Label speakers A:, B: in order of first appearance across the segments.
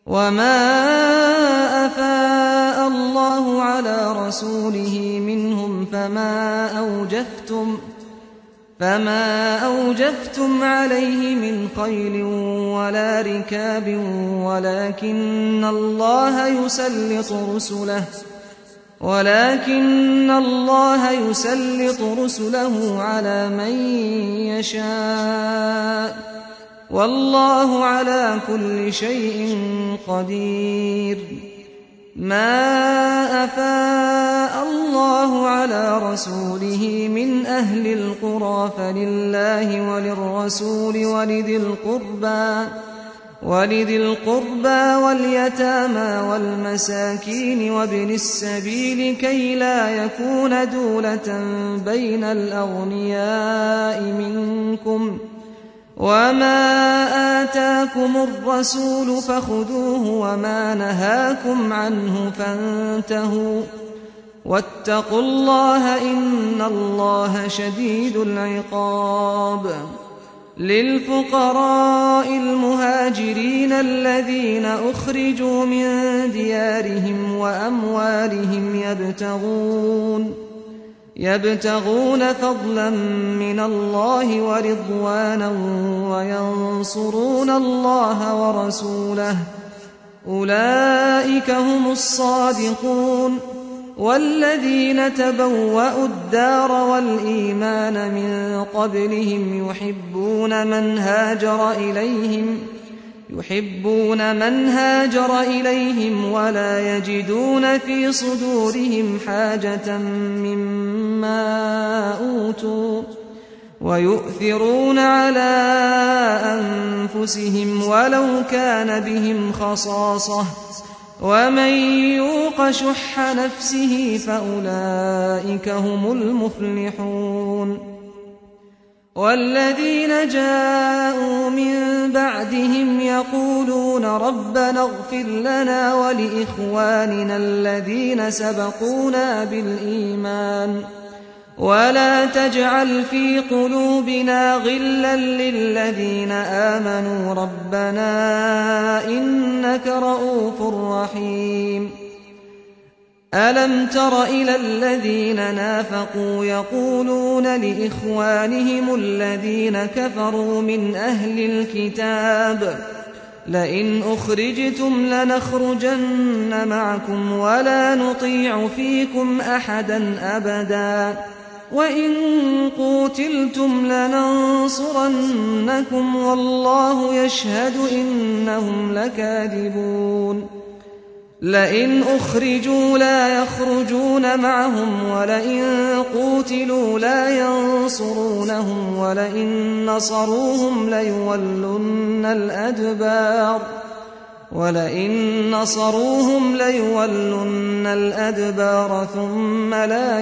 A: وما أفاء الله على رسوله منهم فما أوجفتم فما أوجفتم عليه من خيل ولا ركاب ولكن الله يسلط رسله ولكن الله يسلط رسله على من يشاء والله على كل شيء قدير ما أفاء الله على رسوله من أهل القرى فلله وللرسول ولذي القربى ولذي القربى واليتامى والمساكين وابن السبيل كي لا يكون دولة بين الأغنياء منكم وما آتاكم الرسول فخذوه وما نهاكم عنه فانتهوا واتقوا الله إن الله شديد العقاب للفقراء المهاجرين الذين أخرجوا من ديارهم وأموالهم يبتغون يبتغون فضلا من الله ورضوانا وينصرون الله ورسوله أولئك هم الصادقون والذين تبوأوا الدار والإيمان من قبلهم يحبون من هاجر إليهم يحبون من هاجر إليهم ولا يجدون في صدورهم حاجة مما أوتوا ويؤثرون على أنفسهم ولو كان بهم خصاصة ومن يوق شح نفسه فأولئك هم المفلحون والذين جاءوا من بعدهم يقولون ربنا اغفر لنا ولإخواننا الذين سبقونا بالإيمان ولا تجعل في قلوبنا غلا للذين آمنوا ربنا إنك رؤوف رحيم ألم تر إلى الذين نافقوا يقولون لإخوانهم الذين كفروا من أهل الكتاب لئن أخرجتم لنخرجن معكم ولا نطيع فيكم أحدا أبدا وإن قوتلتم لننصرنكم والله يشهد إنهم لكاذبون لئن أخرجوا لا يخرجون معهم ولئن قوتلوا لا ينصرونهم ولئن نصروهم ليولن الأدبار ولئن نصروهم ليولن الأدبار ثم لا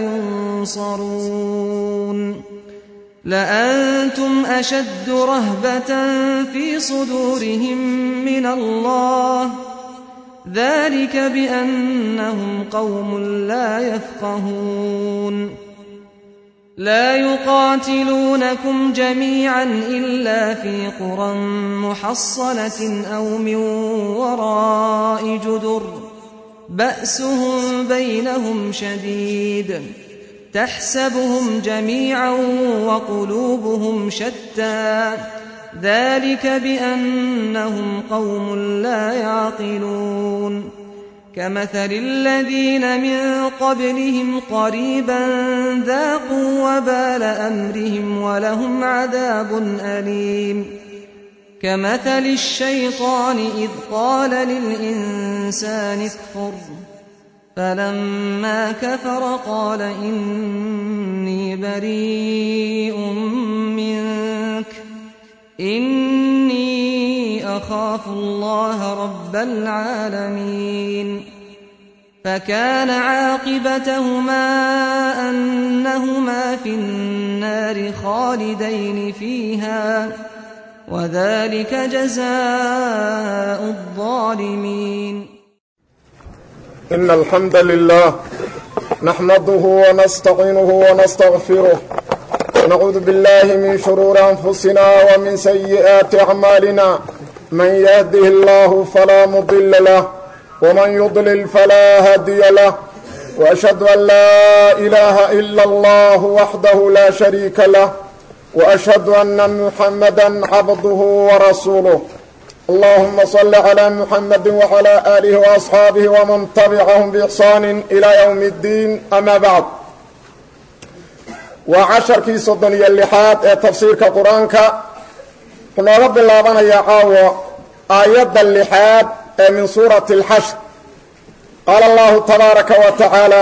A: ينصرون لأنتم أشد رهبة في صدورهم من الله ذلك بأنهم قوم لا يفقهون لا يقاتلونكم جميعا إلا في قرى محصنة أو من وراء جدر بأسهم بينهم شديد تحسبهم جميعا وقلوبهم شتى ذلك بأنهم قوم لا يعقلون كمثل الذين من قبلهم قريبا ذاقوا وبال أمرهم ولهم عذاب أليم كمثل الشيطان إذ قال للإنسان اكفر فلما كفر قال إني بريء منك إني أخاف الله رب العالمين فكان عاقبتهما أنهما في النار خالدين فيها وذلك جزاء الظالمين
B: إن الحمد لله نحمده ونستعينه ونستغفره ونعوذ بالله من شرور أنفسنا ومن سيئات أعمالنا من يهده الله فلا مضل له ومن يضلل فلا هادي له وأشهد أن لا إله إلا الله وحده لا شريك له وأشهد أن محمدا عبده ورسوله اللهم صل على محمد وعلى آله وأصحاabه ومن تبعهم بإحsaan إلى يوم الدين أmا bعd waa casharkii soddon iyo lixaad ee tafsiirka qur-aanka wuxuu nooga bilaabanayaa caawo aayadda lixaad ee min suurati اlxashr qaala allahu tabaaraka wa tacaala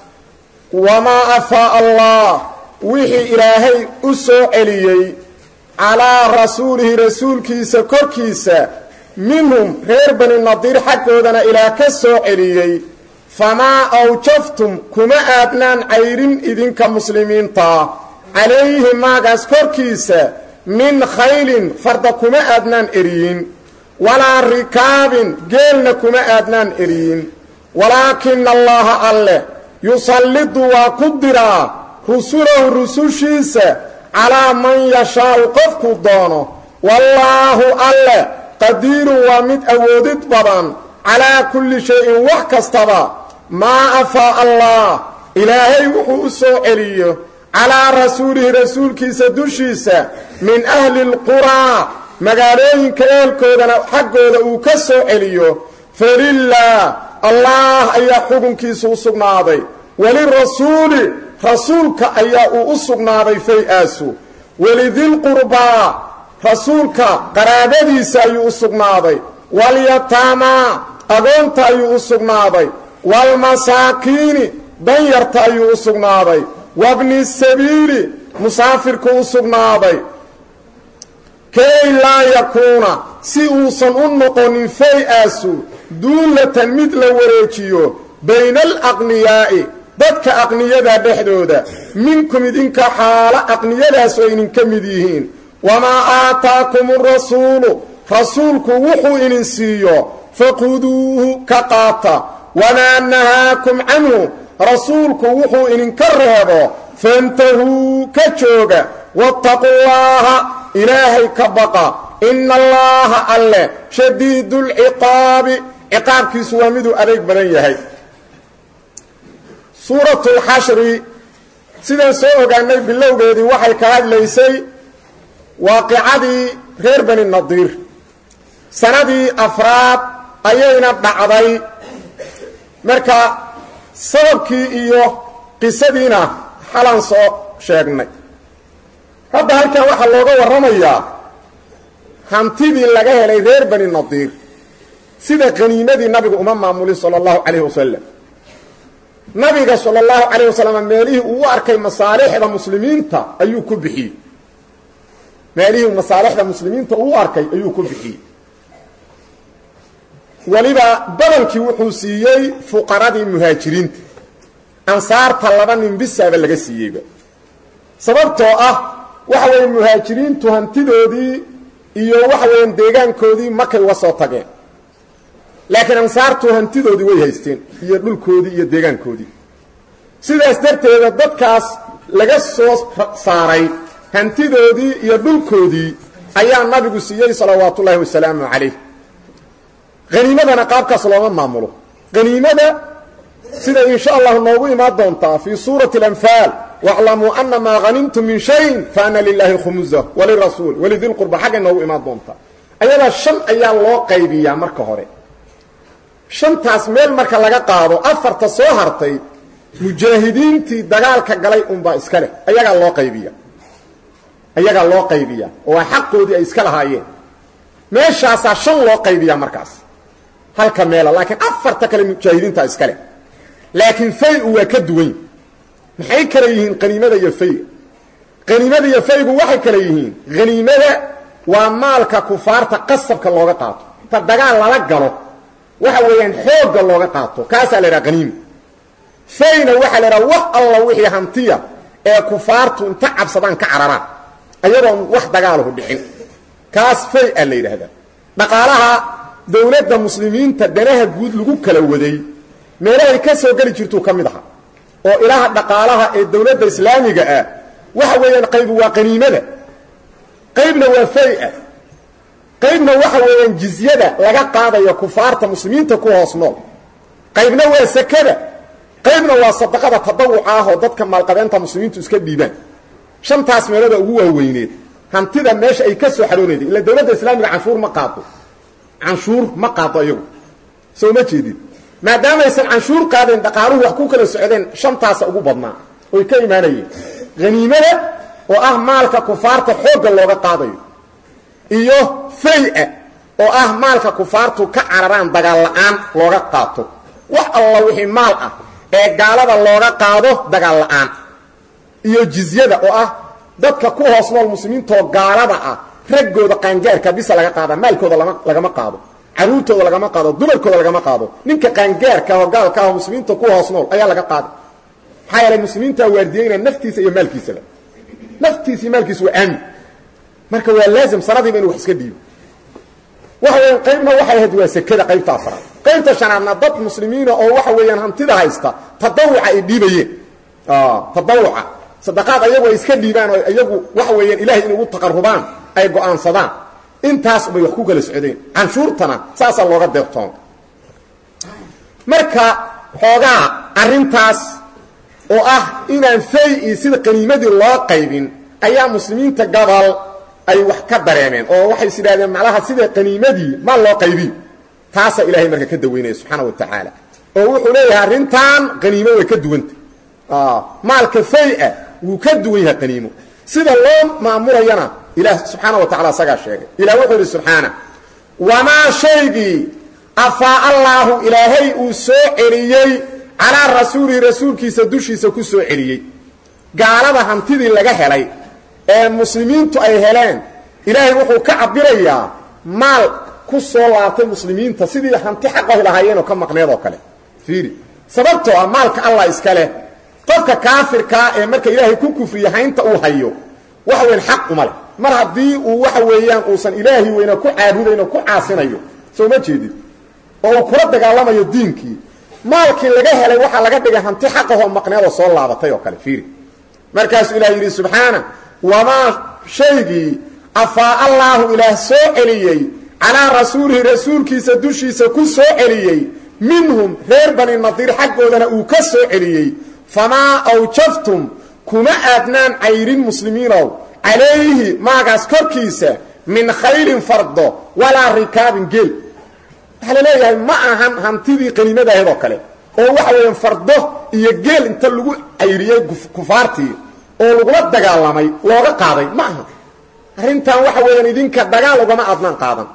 B: wamaa afaa allah wixii ilaahay u soo celiyey calaa rasuulihi rasuulkiisa korkiisa minhum reer bani nadiir xaggoodana ilaah ka soo celiyey famaa awjaftum kuma aadnaan cayrin idinka muslimiintaa calayhi maagaas korkiisa min khaylin farda kuma aadnaan eriyin walaa rikaabin geelna kuma aadnaan eriyin walaakina allaha alleh yusallidu waa ku diraa rusulahu rusushiisa calaa man yashaau qofkuu doono wallaahu alleh qadiirun waa mid awoodid badan calaa kulli shay-in wax kastaba maa afaa allah ilaahay wuxuu u soo celiyo calaa rasuulihi rasuulkiisa dushiisa min ahli lquraa magaalooyinka eelkoodana xaggooda uu ka soo celiyo falilah allah ayaa xukunkiisa u sugnaaday walirasuuli rasuulka ayaa uu u sugnaaday fay-aasu welidilqurbaa rasuulka qaraabadiisa ayuu u sugnaaday walyataamaa agoonta ayuu u sugnaaday waalmasaakiini danyarta ayuu u sugnaaday wabni sabiili musaafirku u sugnaaday kay laa yakuuna si uusan u noqonin fay-aasu duullatan mid la wareejiyo bayna alaqniyaa'i dadka aqniyada dhexdooda minkum idinka xaalo aqniyadaas oo idinka mid yihiin wamaa aataakum rasuulu rasuulku wuxuu idin siiyo faquduuhu ka qaata wamaa nahaakum canhu rasuulku wuxuu idinka reebo fantahuu ka jooga waataqu llaaha ilaahay ka baqa ina allaaha alleh shadiidu lciqaabi ciqaabkiisu waa miduu adeeg badan yahay suuratu lxashri sidaan soo ogaanay bilowgeedii waxay ka hadlaysay waaqicadii reer bani nadiir sanadii afraad ayayna dhacday marka sababkii iyo qisadiina xalan soo sheegnay hadda halkan waxaa looga warramayaa hantidii laga helay reer bani nadiir sida qaniimadii nabigu uma maamulin sala allahu calayhi wasalam nabiga sala allahu calayh wasalam meelihii uu u arkay masaalixda muslimiinta ayuu ku bixiyey meelihii masaalixda muslimiinta uu u arkay ayuu ku bixiyey weliba badankii wuxuu siiyey fuqaradii muhaajiriinta ansaarta laba nin bisaaba laga siiyeyba sababtoo ah waxa weeye muhaajiriintu hantidoodii iyo waxa weeyaan deegaankoodii markay uga soo tageen laakiin ansaartu hantidoodii way haysteen iyo dhulkoodii iyo deegaankoodii sidaas darteeda dadkaas laga soo saaray hantidoodii iyo dhulkoodii ayaa nabigu siiyey salawaatu ullaahi wasalaamu calayh haniimadana qaabkaas looma maamulo haniimada sida in sha allahu noogu imaan doontaa fii suurati alanfaal waclamuu ana maa hanimtum min shayin faana lilaahi khumusa walirasuul walidilqurba xaggay noogu imaan doontaa ayadaa shan ayaa loo qaybiyaa marka hore shantaas meel marka laga qaado afarta soo hartay mujaahidiintii dagaalka galay unbaa iska leh ayagaa loo qaybiya ayagaa loo qaybiya oo waa xaqoodii ay iska lahaayeen meeshaasaa shan loo qaybiyaa markaas halka meela laakiin afarta kale mujaahidiinta iska leh laakiin fay-u waa ka duwan maxay kale yihiin qaniimada iyo fayga qaniimada iyo faygu waxay kale yihiin haniimada waa maalka kufaarta qasabka looga qaato inta dagaal lala galo waxa weeyaan xoogga looga qaato kaasaa la idhaha haniima fayna waxaa la idhaha wax alla wixii hantiya ee kufaartu inta cabsadaan ka cararaan ayadoon wax dagaalahu dhicin kaas fay a la yidhaahdaa dhaqaalaha dawladda muslimiinta danaha guud lagu kala waday meelahay ka soo geli jirtuu ka mid aha oo ilaha dhaqaalaha ee dawladda islaamiga ah waxa weeyaan qaybu waa qaniimada qaybna waa fay-a qaybna waxa weeyaan jizyada laga qaadayo kufaarta muslimiinta ku hoos nool qaybna waa sakada qaybna waa sadaqada tadawuca ah oo dadka maalqabeenta muslimiintu iska dhiibaan shantaas meelooda ugu waaweyneed hantida meesha ay ka soo xaroonayday ila dowladda islaamiga canshuur ma qaado canshuur ma qaado iyagu soo ma jeedid maadaamaysan canshuur qaadeen dhaqaaluhu wax ku kala socdeen shantaasa ugu badnaa oy ka imaanayeen haniimada oo ah maalka kufaarta xoogga looga qaadayo iyo fay-a oo ah maalka kufaartu ka cararaan dagaal la-aan looga qaato wax alla wixii maal ah ee gaalada looga qaado dagaal la-aan iyo jizyada oo ah dadka ku hoos nool muslimiintoo gaalada ah raggooda qaangaarka bisa laga qaada maalkooda lama lagama qaado caruurtooda lagama qaado dumarkooda lagama qaado ninka qaangaarka oo gaalka ah muslimiinta ku hoos nool ayaa laga qaada maxaa yeelay muslimiinta waardiyeynaa naftiisa iyo maalkiisaba naftiisa iyo maalkiisa waa aamin marka waa laazim sanadiiba inu wax iska dhiibo waxa weeyaan qaybna waxay ahayd waa sekada qaybta afraad qaybta shanaadna dad muslimiina oo waxa weeyaan hantida haysta tadawuca ay dhiibayeen tadawuca sadaqaad ayagu ay iska dhiibaan oo iyagu waxa weeyaan ilahay inay ugu taqarubaan ay go-aansadaan intaas bay wax ku kala socdeen canshuurtana saasaa looga deeqtoon marka xoogaa arrintaas oo ah inaan fay-i sida qaniimadii loo qaybin ayaa muslimiinta gabal ay wax ka dareemeen oo waxay is idhahdeen macnaha sida qaniimadii ma loo qaybiy taasaa ilaahay marka ka daweynaya subxaana wa tacaala oo wuxuu leeyahay arrintan qaniimo way ka duwanta maalka fay-a wuu ka duwan yahay qaniimo sida loo maamulayana ilaah subxaana wa tacala isagaa sheegay ilah wuxuu yidhi subxaana wamaa shaygii afaa allaahu ilaahay uu soo celiyey calaa rasuulihi rasuulkiisa dushiisa ku soo celiyey gaalada hantidii laga helay ee muslimiintu ay heleen ilaahay wuxuu ka cabirayaa maal ku soo laabtay muslimiinta sidii hanti xaqahi lahaayeenoo ka maqneed oo kale fiiri sababtoo ah maalka allah iska leh qofka kaafirkaa ee marka ilaahay ku kufriya haynta uu hayo waxa weyan xaq uma leh mar haddii uu waxa weeyaan uusan ilaahi weyna ku caabudayn oo ku caasinayo soo ma jeedid oo uu kula dagaalamayo diinkii maalkii laga helay waxaa laga dhigay hanti xaqahoo maqneedoo soo laabatay oo kale fiiri markaasuu ilaah yidhi subxaana wamaa shaygii afaa allaahu ilaah soo celiyey calaa rasuulihi rasuulkiisa dushiisa ku soo celiyey minhum reer bani nadiir xaggoodana uu ka soo celiyey famaa awjaftum kuma aadnaan cayrin muslimiinow calayhi maagaas korkiisa min khayrin fardo walaa rikaabin geel waxaa la leeyahay ma ahan hantidii qaniimadaahad oo kale oo waxa weeyaan fardo iyo geel inta lagu cayriyey kufaartii oo lagula dagaalamay looga qaaday ma aha arrintan waxa weeyaan idinka dagaal ugama adnaan qaadan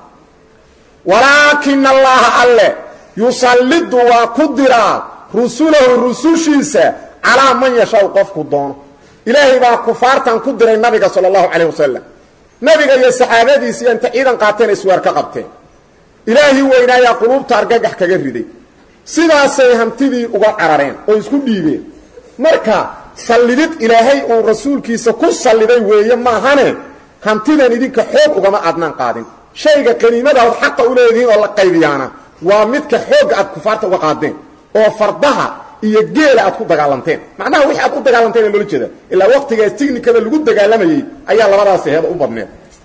B: walaakina allaha alle yusallidu waa ku diraa rusulahu rusushiisa calaa man yashaau qofku doono ilaahay baa kufaartan ku diray nabiga sala allahu calayh wasalam nabiga iyo saxaabadiisi inta ciidan qaateen iswaar ka qabteen ilaahii weynaayaa quluubta argagax kaga riday sidaasay hantidii uga carareen oo isku dhiibeen marka sallidid ilaahay uu rasuulkiisa ku salliday weeye maahane hantidan idinka xoog ugama adnaan qaadin shayga qaniimada ad xaqa u leedihiin oo la qaybiyaana waa midka xoogga aad kufaarta uga qaadeen oo fardaha iyo geela aad ku dagaalanteen macnaha wixii aad u dagaalanteen loola jeeda ilaa waqtigaas tignikada lagu dagaalamayey ayaa labadaasi heeda u badneed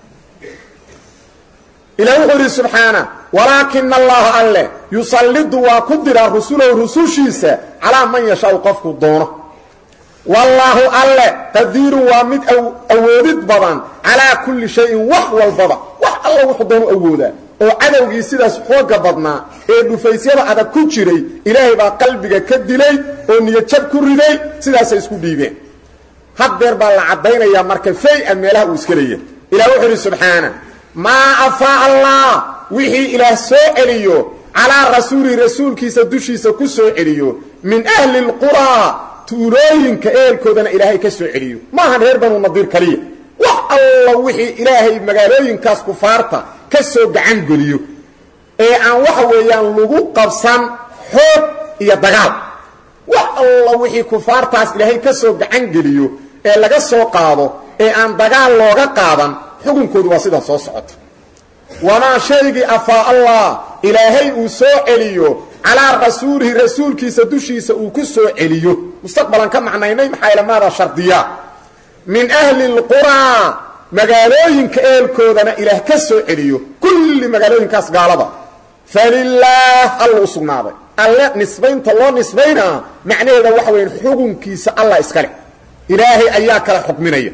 B: ilaah wuxuu yidhi subxaana walaakina allaha alle yusallidu waa ku diraa rusulahu rusushiisa calaa man yashaau qofku doono wallaahu alle qadiirun waa mid awoodid badan calaa kulli shayin wax walbaba wax alla wuxuu doonu awoodaa oo cadowgii sidaas xooga badnaa ee dhufaysyada adag ku jiray ilaahay baa qalbiga ka dilay oo niyadjab ku riday sidaasay isku dhiibeen haddeer baa la caddaynayaa marka fay-a meelaha uu iska leeyahay ilah wuxuu idhi subxaana maa afaa allah wixii ilaah soo celiyo calaa rasuulihi rasuulkiisa dushiisa ku soo celiyo min ahli lquraa tuulooyinka ehelkoodana ilaahay ka soo celiyo maahan reer banu nadiir kaliya wax alla wixii ilaahay magaalooyinkaas kufaarta ka soo gacan geliyo ee aan waxa weeyaan lagu qabsan xoog iyo dagaal wax alla wixii kufaartaas ilaahay ka soo gacan geliyo ee laga soo qaado ee aan dagaal looga qaadan xukunkoodu waa sidaa soo socota wamaa shaygii afaa allah ilaahay uu soo celiyo calaa rasuulihi rasuulkiisa dushiisa uu ku soo celiyo mustaqbalan ka macnaynay maxaa ilamaada shardiya min ahli lquraa magaalooyinka eelkoodana ilaah ka soo celiyo kulli magaalooyinkaas gaalada falilaah alla u sugnaaday alle nisbaynta loo nisbaynaa macnaheeda waxa weya xukunkiisa allah iska leh ilaahay ayaa kala xukminaya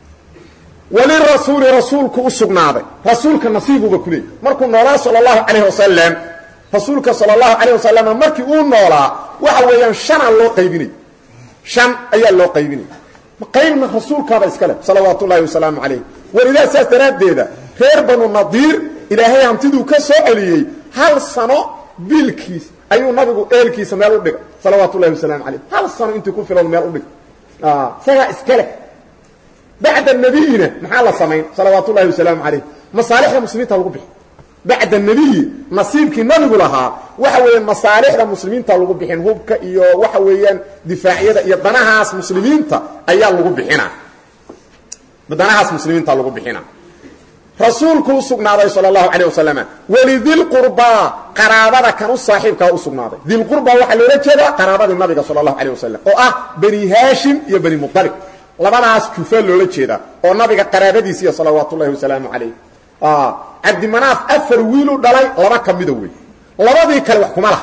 B: walirasuuli rasuulku u sugnaaday rasuulka nasiibuba ku leeyay markuu noolaa sala allahu calayh wasalam rasuulka sala allahu calayh wasalam markii uu noolaa waxa weeyaan shanaa loo qaybinay shan ayaa loo qaybinaya qaybna rasuulkaaba iska leh salawaatu ullahi wasalaamu calayh welidaa saas daraaddeeda reer banu nadiir ilaahay hantiduu ka soo celiyey hal sano biilkiis ayuu nabigu eelkiisa meel u dhigay salawaatu ullahi wasalaamu calayh hal sano intii ku filan meel u dhigay isagaa iska leh bacda nabiyina maxaa la samayn salawaatu ullahi wasalaamu calayh masaalixda muslimiinta lagu bixi bacda nebiyi nasiibkii nabigu lahaa waxa weeyaan masaalixda muslimiinta lagu bixin hubka iyo waxa weeyaan difaacyada iyo danahaas muslimiinta ayaa lagu bixina danahaas muslimiinta lagu bixina rasuulku u sugnaaday sal اlahu alيه wasalam welidilqurbaa qaraabada kan u saaxiibkaa u sugnaaday dilqurba waxaa loola jeedaa qaraabadii nabiga sal اlahu alيه wasalam oo ah bani haashim iyo bani muطalib labadaas jufa loola jeedaa oo nabiga qaraabadiisiiyo salawaat ullahi wasalaamu calayh cabdimanaaf afar wiilu dhalay laba ka mida wey labadii kale wax kuma laha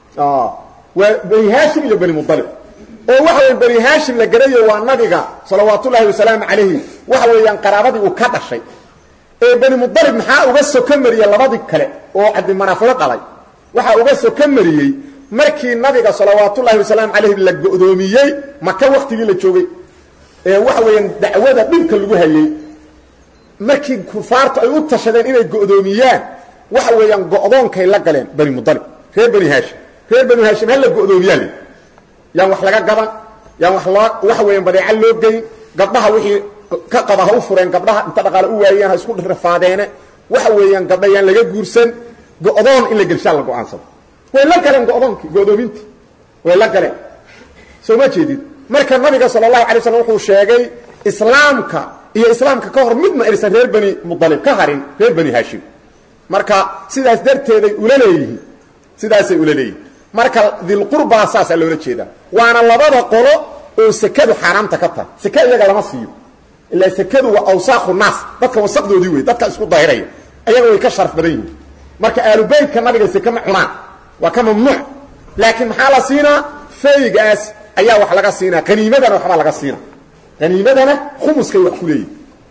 B: waa bani haashim iyo bani muطalib oo waxa weya bani haashim la garayo waa nabiga salawaat ullaahi wasalaamu calayhi waxa weeyaan qaraabadii uu ka dhashay ee bani muطalib maxaa uga soka mariyey labadii kale oo cabdimanaaf la dhalay waxaa uga soka mariyey markii nabiga salawaatullaahi wasalaamu calayhi la go'doomiyey maka waktigii la joogay ee waxa weeyaan dacwada dhibka lagu hayey markii kufaartu ay u tashadeen inay go'doomiyaan waxa weeyaan go'doonkay la galeen bani muطalib reer bani haashim reer bani haashim ha la go'doomiyaa le yaan wax laga gaban yaan wax loo waxa weeyaan badeeca loo geyn gabdhaha wixii ka qaba ha u fureen gabdhaha inta dhaqaale u waayeen ha isku rafaadeene waxa weeyaan gabdha yaan laga guursan go'doon in la gelshaa la go'aansado way la galeen go'doonkii go'doomintii way la galeen soo ma jeedid marka nabiga sala allahu alay slam wuxuu sheegay islaamka iyo islaamka ka hor midna aysan reer bani muطalib ka harin reer bani haashim marka sidaas darteeday ula leeyihiin sidaasay ula leeyihin marka dilqurbaa saasaa loola jeedaa waana labada qolo oo sekadu xaaraamta ka tahay seke iyaga lama siiyo ilaa sekadu waa awsaaqu naas dadka wasaqdoodii wey dadka isku daahiraya ayaga way ka sharaf badan yihiin marka aalubeytka nabiga seke ma cunaan waa ka mamnuuc laakiin maxaa la siinaa faygaas ayaa wax laga siinaa haniimadana waxbaa laga siinaa haniimadana khumuskay wax ku leeyihin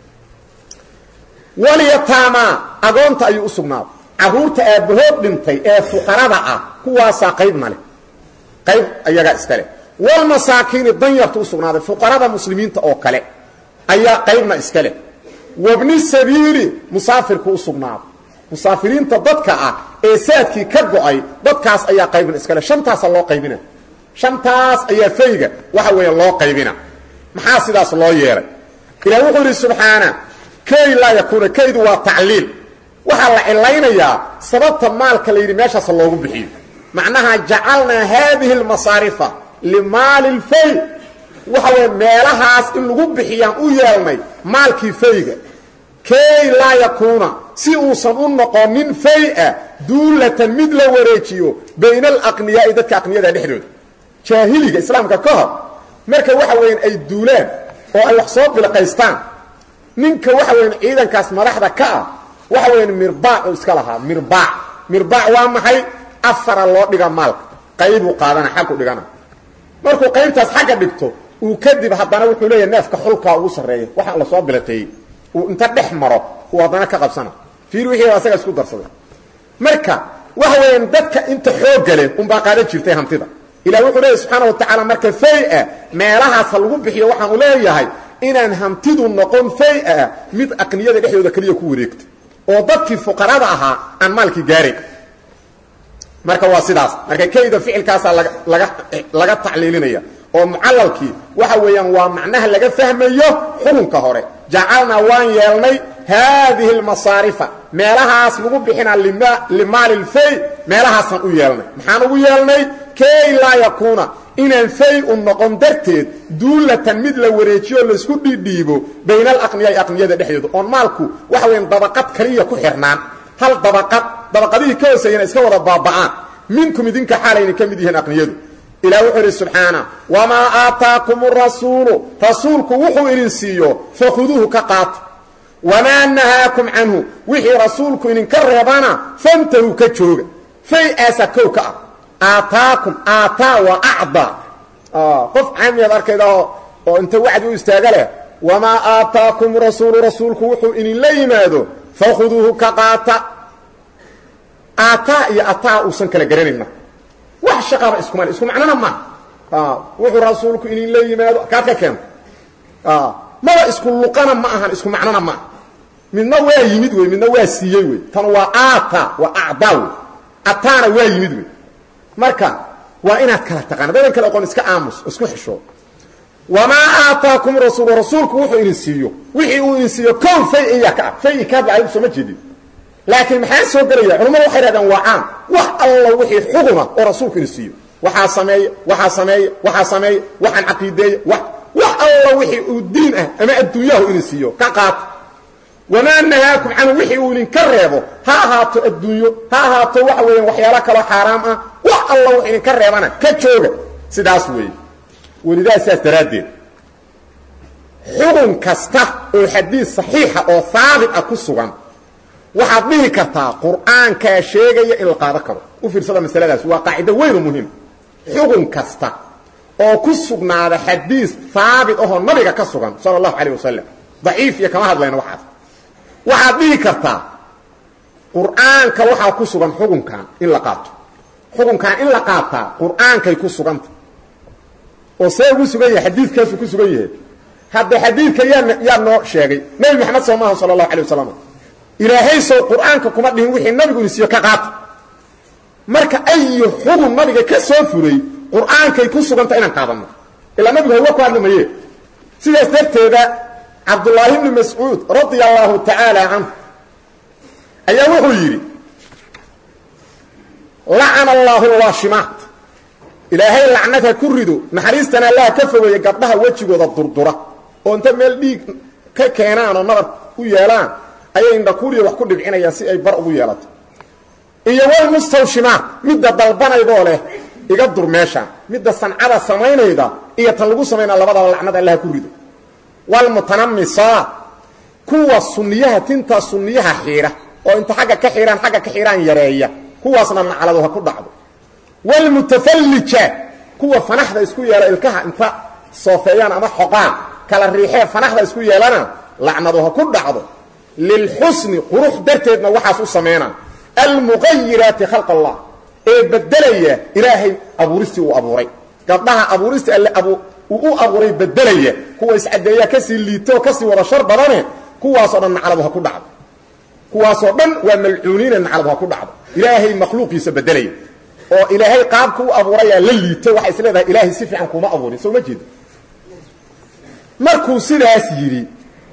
B: walyataamaa agoonta ayuu u sugnaaday carruurta aabbahood dhintay ee fuqarada ah kuwaasaa qaybna leh qayb ayagaa iska leh walmasaakiini danyarta u sugnaaday fuqarada muslimiinta oo kale ayaa qaybna iska leh wabni sabiili musaafirku u sugnaaday musaafiriinta dadka ah ee saadkii ka go'ay dadkaas ayaa qaybna iska leh shantaasa loo qaybina shantaas ayaa fayga waxa weeye loo qaybina maxaa sidaas loo yeelay ilaah wuxuu yidhi subxaana kay laa yakuuna kaydu waa tacliil waxaa la cilaynayaa sababta maalka la yidhi meeshaas loogu bixiyo macnaha jacalnaa haadihi almasaarifa limaali lfay waxa weeye meelahaas in lagu bixiyaan u yeelnay maalkii fayga kay laa yakuuna si uusan u noqonin fay-a duulatan mid la wareejiyo bayna alaqniyaa'i dadka aqniyada dhexdooda jaahiliga islaamka ka hor marka waxa weeyaan ay duulaan oo ay wax soo bilqaystaan ninka waxa weyan ciidankaas madaxda ka ah waxa weeyaan mirbaac uu iska lahaa mirbaac mirbaac waa maxay afara loo dhiga maalka qaybuu qaadana xaggu dhigana markuu qaybtaas xagga dhigto uu kadib haddana wuxuu leeyahay neefka xulkaa ugu sarreeya waxaa la soo bilateeyey uu inta dhex maro uu haddana ka qabsana fiir wixii asaga isku darsaday marka waxa weeyaan dadka inta xoogga leh unbaa qaadan jirtay hantida ilah wuxuu leeyahy subxaana wa tacaala marka fay-a meelahaas ha lagu bixiyo waxaanu leeyahay inaan hantidu noqon fay-a mid aqniyada dhexdooda keliya ku wareegta oo dadkii fuqarada ahaa aan maalkii gaaray marka waa sidaas marka kayda ficilkaasaa laga laga tacliilinaya oo mucalalkii waxa weeyaan waa macnaha laga fahmayo xukunka hore jacalnaa waan yeelnay haadihi almasaarifa meelahaas lagu bixinaa limaali lfay meelahaasaan u yeelnay maxaan ugu yeelnay kay laa yakuuna inaan fay u noqon darteed duulatan mid la wareejiyo laysku dhidhiibo bayna alaqniyaai aqniyada dhexdooda oon maalku waxa weyan dabaqad kaliya ku xirnaan hal dabaqad dabaqadihii ka hooseeyana iska wada baaba'aan minkum idinka xaalayna ka mid yihiin aqniyadu ilah wuxuu idhi subxaana wamaa aataakum rasuulu rasuulku wuxuu idin siiyo fakhuduuhu ka qaata wamaa nahaakum canhu wixii rasuulku idinka reebana fantahu ka jooga fay aasa kow ka ah aataakum aataa waa acdaa qof caamiyaad arkayda oo inta wacdi u istaaga leh wamaa aataakum rasuulu rasuulku wuxuu idinla yimaado fakhuduuhu ka qaata aataa iyo ataa uusan kala garanayna wax shaqaba iskumal isku macnona ma wuxuu rasuulku idinla yimaado kaad ka keento maba isku luqana ma ahan isku macnona ma midna waa yimid wey midna waa siiyey wey tan waa aata waa acdaa wey ataana waa yimid wey marka waa inaad kala taqaana dadan kale oqon iska aamus isku xisho wamaa aataakum rasuulu rasuulku wuxuu idin siiyo wixii uu idin siiyo kow fay iya ka ah fay kaaba adigu sooma jeedin laakiin maxaa soo gelaya culamadu waxay hahdeen waa caam wax alla wixii xuguma oo rasuulku idin siiyo waxaa sameeya waxaa sameeya waxaa sameeya waxaan caqiideeya wax wax alla wixii uu diin ah ama adduunyahu idin siiyo ka qaata wamaa nahaakum canhu wixii uu idinka reebo ha ahaato adduunyo ha ahaato waxa weeyaan waxyaalo kaloo xaaraam ah wax alla wax idinka reebana ka jooga sidaas weeye welidaa sidaas daraaddeed xukun kasta oo xadiis saxiixa oo haabit ah ku sugan waxaad dhihi kartaa qur'aankaa sheegaya in la qaado karo u fiirsada masaladaas waa qaacido weyn oo muhiim xukun kasta oo ku sugnaada xadiis haabit ahoo nabiga ka sugan sala allahu calayh wasalam daciif iyo kama hadlayno waxaas waxaad dhihi kartaa qur'aanka waxaa ku sugan xukunkan in la qaato xukunkan in la qaataa qur'aankay ku suganta oo see ugu sugan yahay xadiidkaasuu ku sugan yahay hadda xadiidka yaa yaa noo sheegay nebi maxamed soo maaha sala allahu alay wasalam ilaahay sow qur'aanka kuma dhihin wixii nabigu insiiyo ka qaata marka ayu xukun nabiga ka soo furay qur'aankay ku suganta inaan qaadanno ilaa nabigu hawa ku hadli maye sidaas darteeda cabdullaahi bni mascuud radia allahu tacaala canhu ayaa wuxuu yidhi lacana allaahu lwaashimaat ilaahay lacnad ha ku rido naxariistana allaha ka fogeeya gabdhaha wejigooda durdura oo inta meel dhiig ka keenaan oo nabar u yeelaan ayay indhakuuriya wax ku dhibcinayaan si ay bar ugu yeelato iyo walmustawshimaat midda dalbanaydoo leh iga dur meeshaan midda sancada samaynayda iyo tan lagu samaynaa labadaba lacnad allaha ku rido walmutanamisaat kuwa sunniyaha tinta sunniyaha xiidha oo inta xagga ka xidhaan xagga ka xidhaan yareeya kuwaasna nacladu ha ku dhacdo walmutafallija kuwa fanaxda isku yeela ilkaha inta soofeeyaan ama xoqaan kala riixee fanaxda isku yeelana lacnadu ha ku dhacdo lilxusni qurux darteedna waxaas u sameynaa almuqayiraati khalq allah ee bedelaya ilaahay abuuristii uu abuuray gabdhaha abuuristii alle uu u abuuray bedelaya kuwa iscadeeya kasii liito kasii wada shar badane kuwaasoo dhan nacladu ha ku dhacdo kuwaasoo dhan waa malcuuniine nacladu ha ku dhacdo ilaahay makhluuqiisa bedelaya oo ilaahay qaabka u abuurayaa la liito waxay is leedahay ilaahay si fiican kuma abuurin soo ma jeedo markuu sidaas yidhi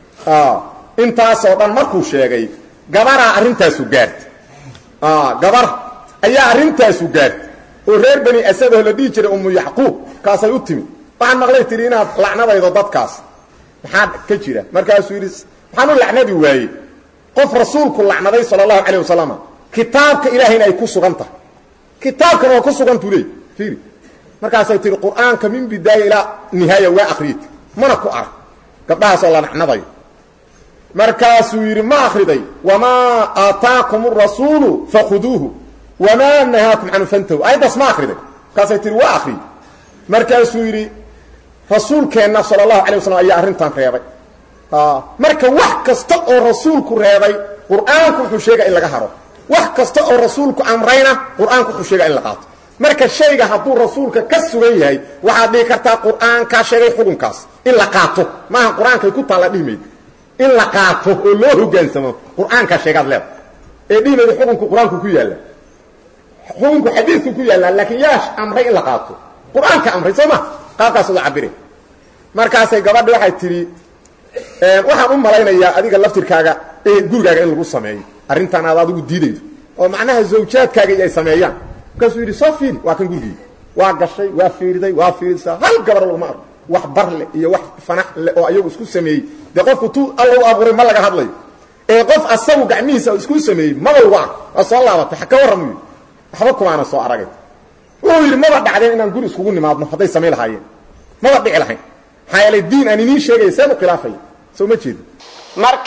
B: intaasoo dhan markuu sheegay gabaraa arrintaasu gaartay gabar ayaa arrintaasu gaartay oo reer bani asadoo la dhihi jiray umu yacquub kaasay u timid waxaan maqlay tihi inaad lacnadaydo dadkaas maxaa ka jira markaasuu yidhi maxaan u lacnadi waayey qof rasuulku lacnaday sala allahu calayh wasalam kitaabka ilaahayna ay ku sugan tahay kitaabkana waa ku sugantuu leey fiiri markaasay tihi qur'aanka min bidaaya ilaa nihaaya waa akhriyt mana ku arag gabdhahaasoo la lacnadayo markaasuu yidhi ma akriday wamaa aataakum arasuulu fakhuduuhu wamaa nahaakum canhu fantahu ayaddaas ma akriday markaasay tihi waa akriy markaasuu yidhi rasuulkeenna sala allahu alay wasalam ayaa arrintan reebay marka wax kasta oo rasuulku reebay qur'aanku wuxuu sheega in laga haro wax kasta oo rasuulku amrayna qur'aanku wuxuu sheega in la qaato marka shayga hadduu rasuulka ka sugan yahay waxaad dhihi kartaa qur'aankaa sheegay xukunkaas in la qaato maaha qur-aankay ku taalla dhihimayd in la qaato oo loo hogaansamo qur'aankaa sheegaad leeda ee dhihimayda xukunku qur-aanku ku yaalla xukunku xadiidku ku yaallaa laakiin yaa amray in la qaato qur-aanka amray soo ma qaabkaas uga cabire markaasay gabadhi waxay tidhi waxaan u malaynayaa adiga laftirkaaga gurigaaga in lagu sameeyo arrintan aad adigu diidaydo oo macnaha zawjaadkaaga ay sameeyaan markaasuu yidhi soo fiiri waa kan gurigii waa gashay waa fiiriday waa fiirisaa hal gabar laguma arko wax bar leh iyo wax fanax leh oo ayagu isku sameeyey dee qofku tu alla u abuuray ma laga hadlayo ee qof asagu gacmihiisa isku sameeyey maba lagu arko waa soo laabatay ka warram u yidhi waxba kumaana soo aragay wuxuu yidhi maba dhacdeen inaan guri iskugu nimaadno hadday samayn lahaayeen maba dhici lahayn maxaa yeelay diin aan iniin sheegaya seen u khilaafaya soo ma jeedi marka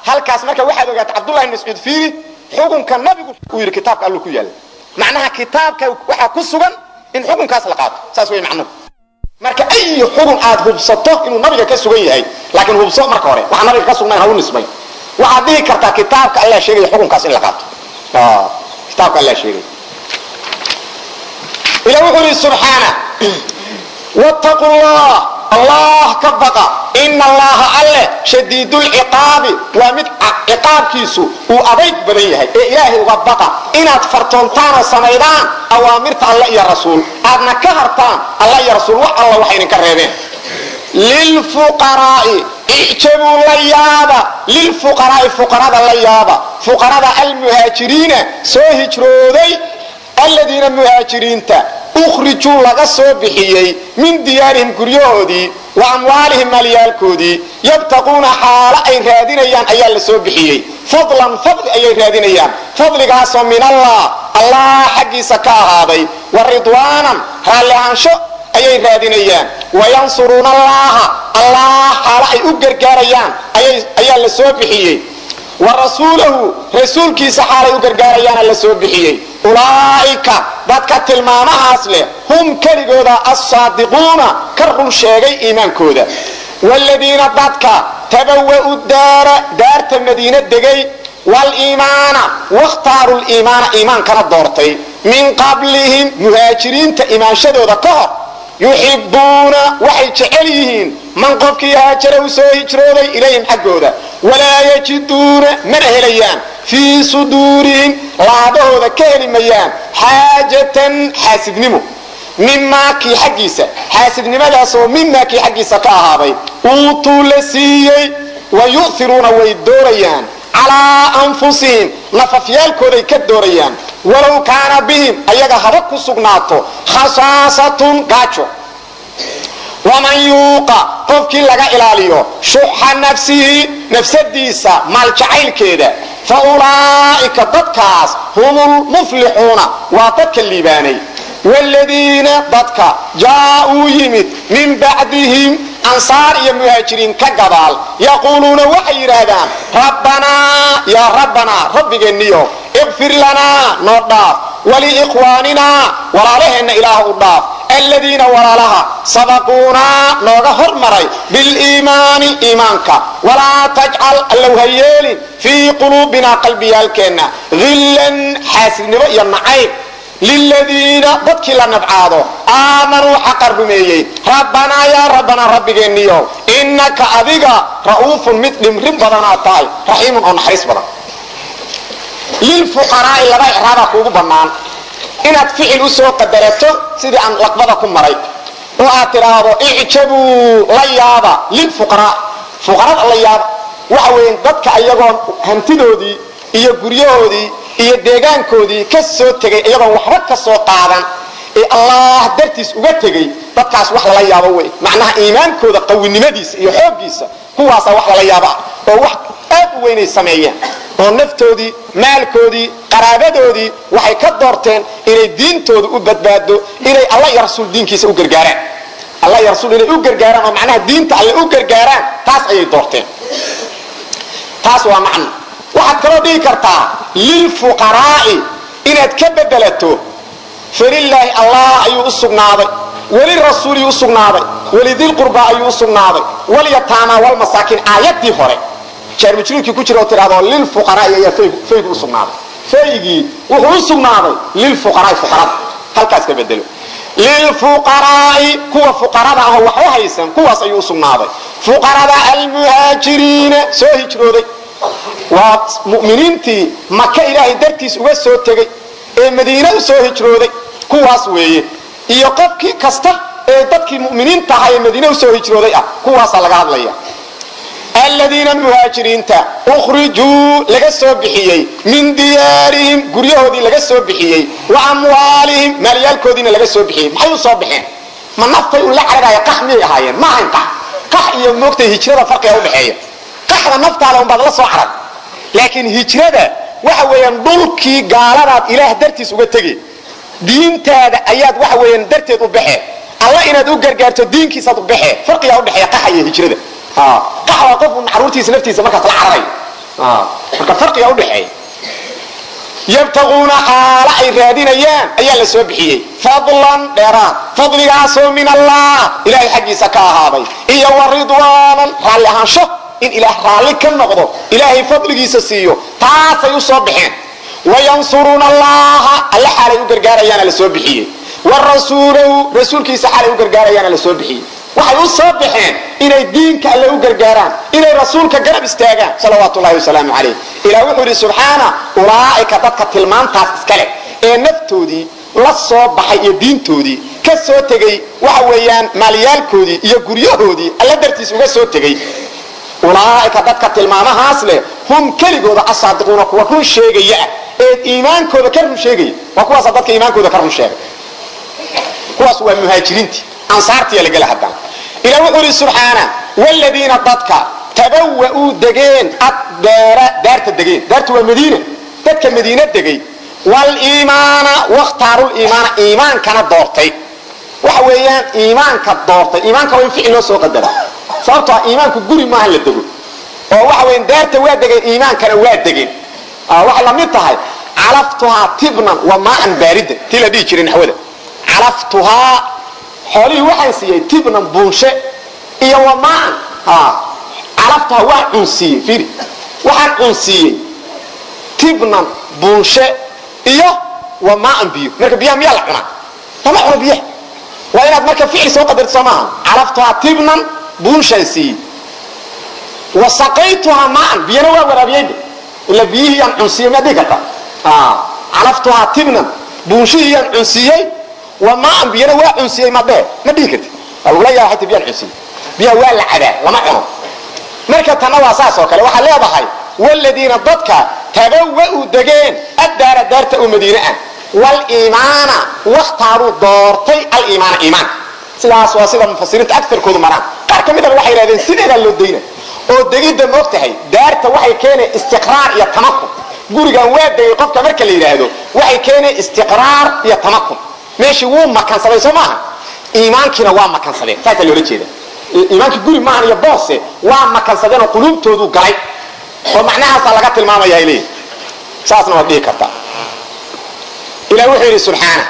C: halkaas marka waxaad ogaata cabdullahi mascuud fiiri xukunka nabigu uu yidhi kitaabka alluu ku yaalla macnaha kitaabka waxaa ku sugan in xukunkaas la qaato saas wey macnuhu marka ay xukun aad hubsato inuu nabiga ka sugan yahay laakiin hubso marka hore waxaa nabiga ka sugnayn ha u nisbay waxaad dhihi kartaa kitaabka allah sheegaya xukunkaas in la qaato kitaabka allah sheegaya ila wuxuu yidhi subxaana wttaquu llah allah ka baqa ina allaha alleh shadiidulciqaabi waa mid ciqaabkiisu uu adayg badan yahay ee ilaahay uga baqa inaad fartoontaan oo samaydaan awaamirta alla iyo rasuul aadna ka hartaan alla iyo rasuul wax alla waxay idinka reebeen lilfuqaraa'i icjabuu la yaaba lilfuqaraa'i fuqarada la yaaba fuqarada almuhaajiriina soo hijrooday aladiina muhaajiriinta ukhrijuu laga soo bixiyey min diyaarihim guryahoodii wa amwaalihim maalyaalkoodii yabtaquuna xaalo ay raadinayaan ayaa la soo bixiyey fadlan fadli ayay raadinayaan fadligaasoo min allah allah xaggiisa ka ahaaday wa ridwaanan raalli ahaansho ayay raadinayaan wayansuruuna allaha allah xaalo ay u gargaarayaan ayaa la soo bixiyey wa rasuulahu rasuulkiisa xaalay u gargaarayaana la soo bixiyey ulaa'ika dadka tilmaamahaas leh hum keligooda assaadiquuna ka run sheegay iimaankooda waaladiina dadka tabawa'u daara daarta madiina degay waliimaana wakhtaaru liimaana iimaankana doortay min qablihim muhaajiriinta imaanshadooda ka hor yuxibuuna waxay jecel yihiin man qofkii haajara u soo hijrooday ilayhim xaggooda walaa yajiduuna mana helayaan fii suduurihim laabahooda ka heli mayaan xaajatan xaasidnimo mimaa kii xaggiisa xaasidnimadaasoo mimaa kii xaggiisa ka ahaaday uutuu la siiyey wa yu'iruuna way doorayaan calaa anfusihim nafafyaalkooday ka doorayaan walow kaana bihim ayaga haba ku sugnaato khasaasatun gaajo waman yuuqa qofkii laga ilaaliyo shuxa nafsihi nafsadiisa maaljacaylkeeda fa ulaa'ika dadkaas hum lmuflixuuna waa dadka liibaanay wladiina dadka jaauu yimid min bacdihim ansaar iyo muhaajiriin ka gadaal yaquuluuna waxay yidhaahdaan rabbanaa yaa rabbanaa rabbigeenniyo iqfir lanaa noo dhaaf waliikhwaaninaa walaalaheenna ilaah u dhaaf aladiina walaalaha sabaquunaa nooga hormaray biliimaani iimaanka walaa tajcal allow ha yeelin fii quluubinaa qalbiyaalkeenna hillan xaasidnimo iyo nacayb liladiina dadkii la nabcaado aamanuu xaqa rumeeyey rabbanaa yaa rabbanaa rabbigeenniyo innaka adiga ra'uufun mid dhimrin badanaad tahay raxiimun oo naxariis badan lilfuqaraa'i laba icraabaa kuugu bannaan inaad ficil u soo qadarato sidii aan laqbada ku maray oo aad tidhaahdo icjabuu la yaaba lilfuqaraa fuqarada la yaaba waxa weeye dadka ayagoon hantidoodii iyo guryahoodii iyo deegaankoodii ka soo tegay iyagoon waxba ka soo qaadan ee allah dartiis uga tegey dadkaas wax lala yaabo wey macnaha iimaankooda qawinimadiisa iyo xooggiisa kuwaasaa wax lala yaabo ah oo wax aad u weynay sameeyeen oo naftoodii maalkoodii qaraabadoodii waxay ka doorteen inay diintooda u badbaado inay alla iyo rasuul diinkiisa u gargaaraan alla iyo rasuul inay u gargaaraan oo macnaha diinta alle u gargaaraan taas ayay doorteen taas waa macno waxaad kaloo dhihi kartaa lilfuqaraa'i inaad ka bedelato falilaahi allah ayuu u sugnaaday welirasuuli u sugnaaday welidilqurbaa ayuu u sugnaaday walyataama walmasaakiin aayadii hore jaarmajruurkii ku jira oo tidhahdo lilfuqaraa'i ayaa faygu u sugnaaday faygii wuxuu u sugnaaday lilfuqaraa'i fuqarada halkaas ka bedelo lilfuqaraa'i kuwa fuqarada ahoo waxba haysan kuwaas ayuu u sugnaaday fuqarada almuhaajiriina soo hijrooday waa muminiintii maka ilaahay dartiis uga soo tegey ee madiine u soo hijrooday kuwaas weeye iyo qofkii kasta ee dadkii muminiinta ahaa ee madiine usoo hijrooday ah kuwaasaa laga hadlaya aladiina muhaajiriinta ukhrijuu laga soo bixiyey min diyaarihim guryahoodii laga soo bixiyey wa amwaalihim maalyaalkoodiina laga soo bixiyey maxay u soo baxeen ma naftay un la cararaya qax miyay ahaayeen ma ahayn qax qax iyo moogtay hijrada farqiga udhexeeya qaxda naftaada unbaad la soo carag laakiin hijrada waxa weeyaan dhulkii gaaladaad ilaah dartiis uga tegay diintaada ayaad waxa weeyaan darteed u baxee alla inaad u gargaarto diinkiisaad u baxee farqigaa udhexeeya qaxa iyo hijrada qaxda qof caruurtiisa naftiisa markaas la cararayo marka farqiga udhexeeya yabtaquuna xaalo ay raadinayaan ayaa la soo bixiyey fadlan dheeraad fadligaasoo min allah ilahay xaggiisa ka ahaaday iyo wa ridwaanan raalli ahaansho in ilaah raalli ka noqdo ilaahay fadligiisa siiyo taasay u soo baxeen wayansuruuna allaha alle xaalay u gargaarayaana la soo bixiyey wa rasuulahu rasuulkiisa xaalay u gargaarayaana la soo bixiyey waxay u soo baxeen inay diinka alle u gargaaraan inay rasuulka garab istaagaan salawaatu llahi wasalaamu calayh ilah wuxuu yidhi subxaana ulaa'ika dadka tilmaantaas iskale ee naftoodii la soo baxay iyo diintoodii ka soo tegey waxa weeyaan maalyaalkoodii iyo guryahoodii alla dartiis uga soo tegey ulaaika dadka tilmaamahaas leh hum keligooda asaadiquuna kuwa run sheegaya ee iimaankooda ka run sheegaya waa kuwaasa dadka iimaankooda ka run sheegay kuwaas waa muhaajiriintii ansaartiya lagala hadana ilah wuxuu ihi subxaana wladiina dadka tabawa'uu degeen addaara daarta degeen daarta waa madiina dadka madiina degay waliimaana wakhtaaruliimaana iimaankana doortay waxa weeyaan iimaanka doortay iimaanka waa in ficil loo soo qadara sababtoo iimaanku guri maaha la dego oo waxa weyan daarta waa degeen iimaankana waa degeen waxay la mid tahay calaftuhaa tibnan wa maaan baaridan tii la dhihi jiray naxwada calaftuhaa xoolihii waxaan siiyey tibnan buunshe iyo wa maaan calaftuhaa waa cunsiiyey fiiri waxaan cunsiiyey tibnan buunshe iyo wa maaan biyo marka biyaha miyaa la cunaa lama cuno biyaha waa inaad marka ficil soo qadarto soo maaha calaftuhaa tibnan buunshaan siiyey wa saqaytuhaa maan biyana waa waraabiyeyde ila biyihii aan cunsiiyey miyaad dhihi karta calaftuhaa tibnan buunshihii aan cunsiiyey wa maan biyana waa cunsiyey madhee ma dhihi karti waa lagula yaaba hata biyaan cunsiiyey biyaha waa la cabaa lama cuno marka tanna waa saas oo kale waxaad leedahay wladiina dadka tabawa'uu degeen addaara daarta oo madiine ah waliimaana wakhtaaruu doortay aliimaana iimaanka sidaas waa sida mufasiriinta aarkoodu maraan qaar ka midana waxay yidhahdeen sideedaa loo dayna oo degidda moog tahay daarta waxay keeneen istiqraar iyo tamakun gurigan waa degay qofka marka la yidhaahdo waxay keeneen istiqraar iyo tamakun meeshii wuu makansaday soo maaha iimaankiina waa makansadeen saasaa loola jeeda iimaankii guri maahan iyo boose waa makansadeen oo quluubtoodu galay oo macnahaasaa laga tilmaamaya ay leeyihin saasna waad dhihi kartaa ilah wuxuu yidhi subxaana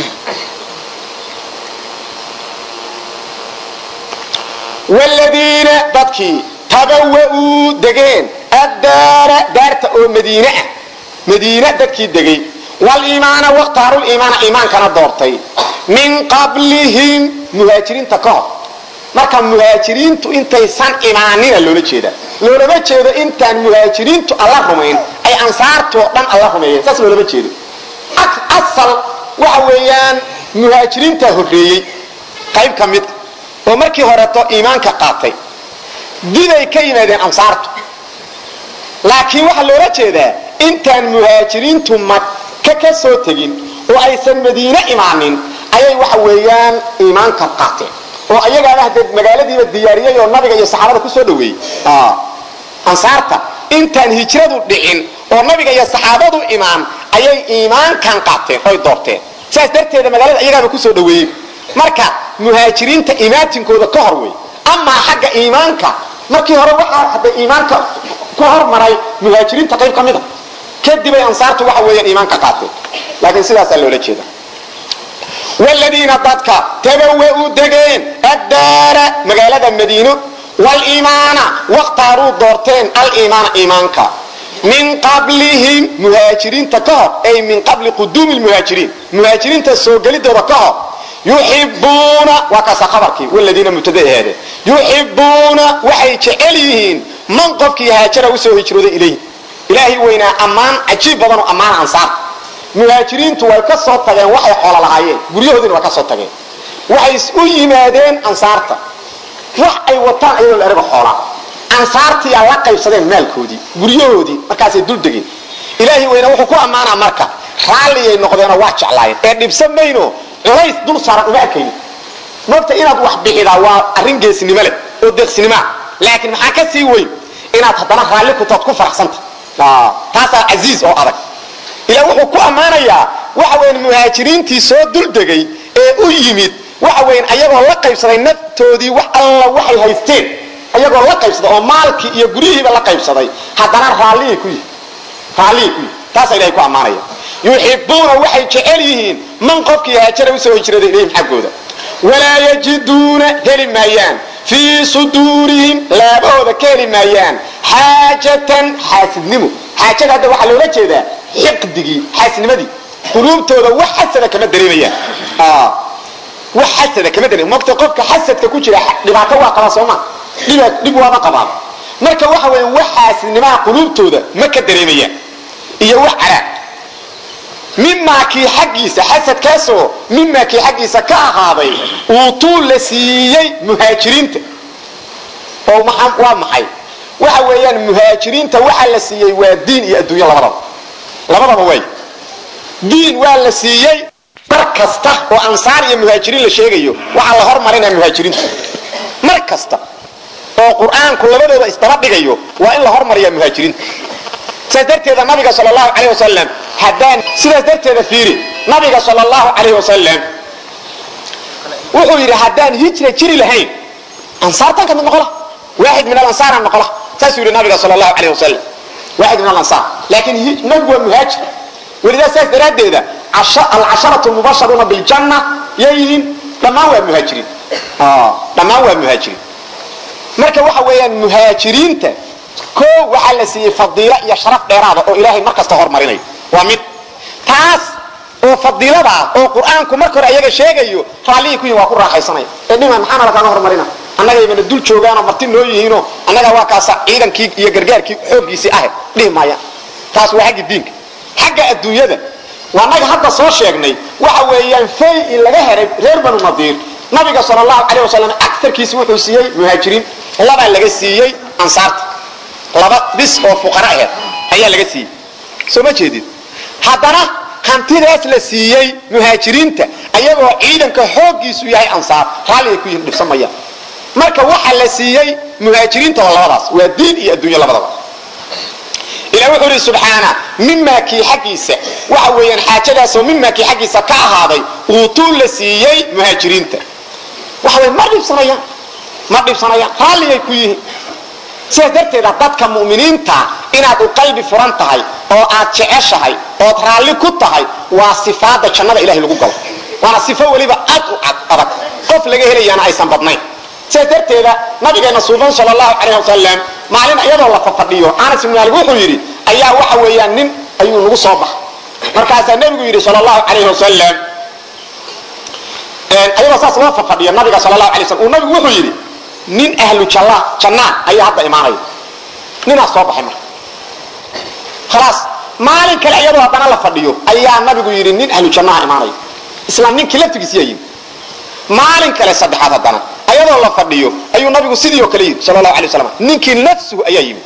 C: wladiina dadkii tabawa'uu degeen addaara daarta oo madiine ah madiine dadkii degay waliimaana wakhtaaruliimaana iimaankana doortay min qablihim muhaajiriinta ka hor marka muhaajiriintu intaysan imaanina loola jeeda loolama jeedo intaan muhaajiriintu alla rumayn ay ansaartoo dhan alla rumeeyeen saas loolama jeedo asal waxa weeyaan muhaajiriintaa horreeyey qayb ka mid oo markii horeeto iimaanka qaatay diday ka yimaadeen ansaartu laakiin waxaa loola jeedaa intaan muhaajiriintu maka ka soo tegin oo aysan madiine imaanin ayay waxa weeyaan iimaanka qaateen oo ayagaana hadee magaaladiiba diyaariyey oo nabiga iyo saxaabada kusoo dhaweeyey ansaarta intaan hijradu dhicin oo nabiga iyo saxaabadu imaan ayay iimaankan qaateen oy doorteen saas darteeda magaalada iyagaaba kusoo dhaweeyey marka muhaajiriinta imaatinkooda ka hor wey amaa xagga iimaanka markii hore waxaa hadda iimaanka ku hormaray muhaajiriinta qayb ka mid a kadibay ansaartu waxa weeyaan iimaanka qaateen laakiin sidaasaa loola jeeda wladiina dadka tabawa'uu degeen addaara magaalada madiino waliimaana wakhtaaruu doorteen aliimaana iimaanka min qablihim muhaajiriinta ka hor ay min qabli quduumi lmuhaajiriin muhaajiriinta soo gelidooda ka hor yuxibuuna waa kaasa abarkii wladiina mubtada ahaade yuxibuuna waxay jecel yihiin man qofkii haajara usoo hijrooday ilayhi ilaahay weynaa ammaan cajiib badanoo ammaana ansaar muhaajiriintu way ka soo tageen waxay xoolo lahaayeen guryahoodiina waa ka soo tageen waxay u yimaadeen ansaarta wax ay wataan ayadoo la erago xoolaa ansaartiyaa la qaybsadeen maalkoodii guryahoodii markaasay dul degeen ilaahay weynaa wuxuu ku ammaanaa marka raalliyay noqdeenoo waa jeclaayeen ee dhibsan mayno culays dul saaran uma arkayni mogta inaad wax bixidaa waa arrin geesnimo leh oo deeqsinimoa laakiin maxaa ka sii weyn inaad haddana raalli kutood ku faraxsanta taasaa casiiz oo adag ilaa wuxuu ku ammaanayaa waxa weyan muhaajiriintii soo duldegay ee u yimid waxa weyan ayagoo la qaybsaday naftoodii wax alla waxay haysteen ayagoo la qaybsaday oo maalkii iyo guryihiiba la qaybsaday haddana raalliyay ku yihin raalliyay ku yihin taasaa ilahay ku ammaanaya yuxibuuna waxay jecel yihiin man qofkii haajara usoo hijrada ilayhim xaggooda walaa yajiduuna heli maayaan fii suduurihim laabahooda ka heli maayaan xaajatan xaasidnimo xaajada hadda waxaa loola jeedaa xiqdigii xaasidnimadii quluubtooda wax xasada kama dareemayaan wax xasada kama dareem mogta qofka xasadka ku jira dhibaato waa qabaa sooma dhiba dhib waama qabaan marka waxa weya wax xaasidnimaha quluubtooda ma ka dareemayaan iyo wax calaaq mimaa kii xaggiisa xasadkaasoo mimaa kii xaggiisa ka ahaaday uutuu la siiyey muhaajiriinta oo waa maxay waxa weeyaan muhaajiriinta waxa la siiyey waa diin iyo adduunyo labadaba labadaba way diin waa la siiyey mar kasta oo ansaar iyo muhaajiriin la sheegayo waxaa la hormarinaya muhaajiriinta mar kasta oo qur-aanku labadooda isdaba dhigayo waa in la hormariyaa muhaajiriinta sidaas darteeda nabiga sal allahu calayh wasalam haddaan sidaas darteeda fiiri nabiga sal allahu calayh wasalam wuxuu yidhi haddaan hijra jiri lahayn ansaartan ka mid noqola waaxid min alansaara noqola saasuu yidhi nabiga sal allahu calayh wasalam waaxid min alansaar laakiin nabigu waa muhaajir welidaa saas daraaddeeda alcasharatu mubasharuuna biljanna yayihiin dhammaan waa muhaajiriin dhammaan waa muhaajiriin marka waxa weeyaan muhaajiriinta ko waxaa la siiyey fadiilo iyo sharaf dheeraada oo ilaahay mar kasta hormarinayo waa mid taas oo fadiilada ah oo qur-aanku marka hore ayaga sheegayo raallihii ku yihin waa ku raaxaysanaya ee dhima maxaana lakaaga hormarina annagaybana dul joogaanoo marti noo yihiinoo annaga waa kaasa ciidankii iyo gargaarkii xooggiisii ahayd dhihi maayaan taas waa xagga diinka xagga adduunyada waa naga hadda soo sheegnay waxa weeyaan fay in laga helay reer banu nadiir nabiga sal allahu calayh wasalam agarkiisi wuxuu siiyey muhaajiriin labaa laga siiyey ansaarta laba bis oo fuqara aheed ayaa laga siiyey soo ma jeedid haddana hantidaas la siiyey muhaajiriinta ayagoo ciidanka xooggiisu yahay ansaar raalligay ku yihin dhibsamayaan marka waxa la siiyey muhaajiriinta waa labadaas waa diin iyo adduunyo labadaba ilah wuxuu ihi subxaana mimaa kii xaggiisa waxa weeyaan xaajadaasoo mimaa kii xaggiisa ka ahaaday uutuu la siiyey muhaajiriinta waxa wey ma dhibsanayaan ma dhibsanayaan raalligay ku yihiin sidaas darteeda dadka mu'miniinta inaad u qalbi furan tahay oo aad jeceshahay ood raalli ku tahay waa sifaada jannada ilahay lagu galo waana sifo weliba aad u adag qof laga helayaana aysan badnayn sidaas darteeda nabigeena suuban sal allahu calayh wasalam maalin iyadoo la fafadhiyo anas ibn maalik wuxuu yidhi ayaa waxa weeyaan nin ayuu nagu soo baxay markaasaa nebigu yidhi sal allahu calayh wasalam ayadoo saas loo fafadhiyo nabiga sal allahu alay slam uu nabigu wuxuu yidhi nin ahlu jalla jannaan ayaa hadda imaanaya ninaas soo baxay marka khalaas maalin kale iyadoo haddana la fadhiyo ayaa nabigu yidhi nin ahlu jannaha imaanaya isla ninkii laftigiisiyaa yimi maalin kale saddexaad haddana ayadoo la fadhiyo ayuu nabigu sidii oo kale yidhi sal allahu alay waslam ninkii nafsuhu ayaa yimi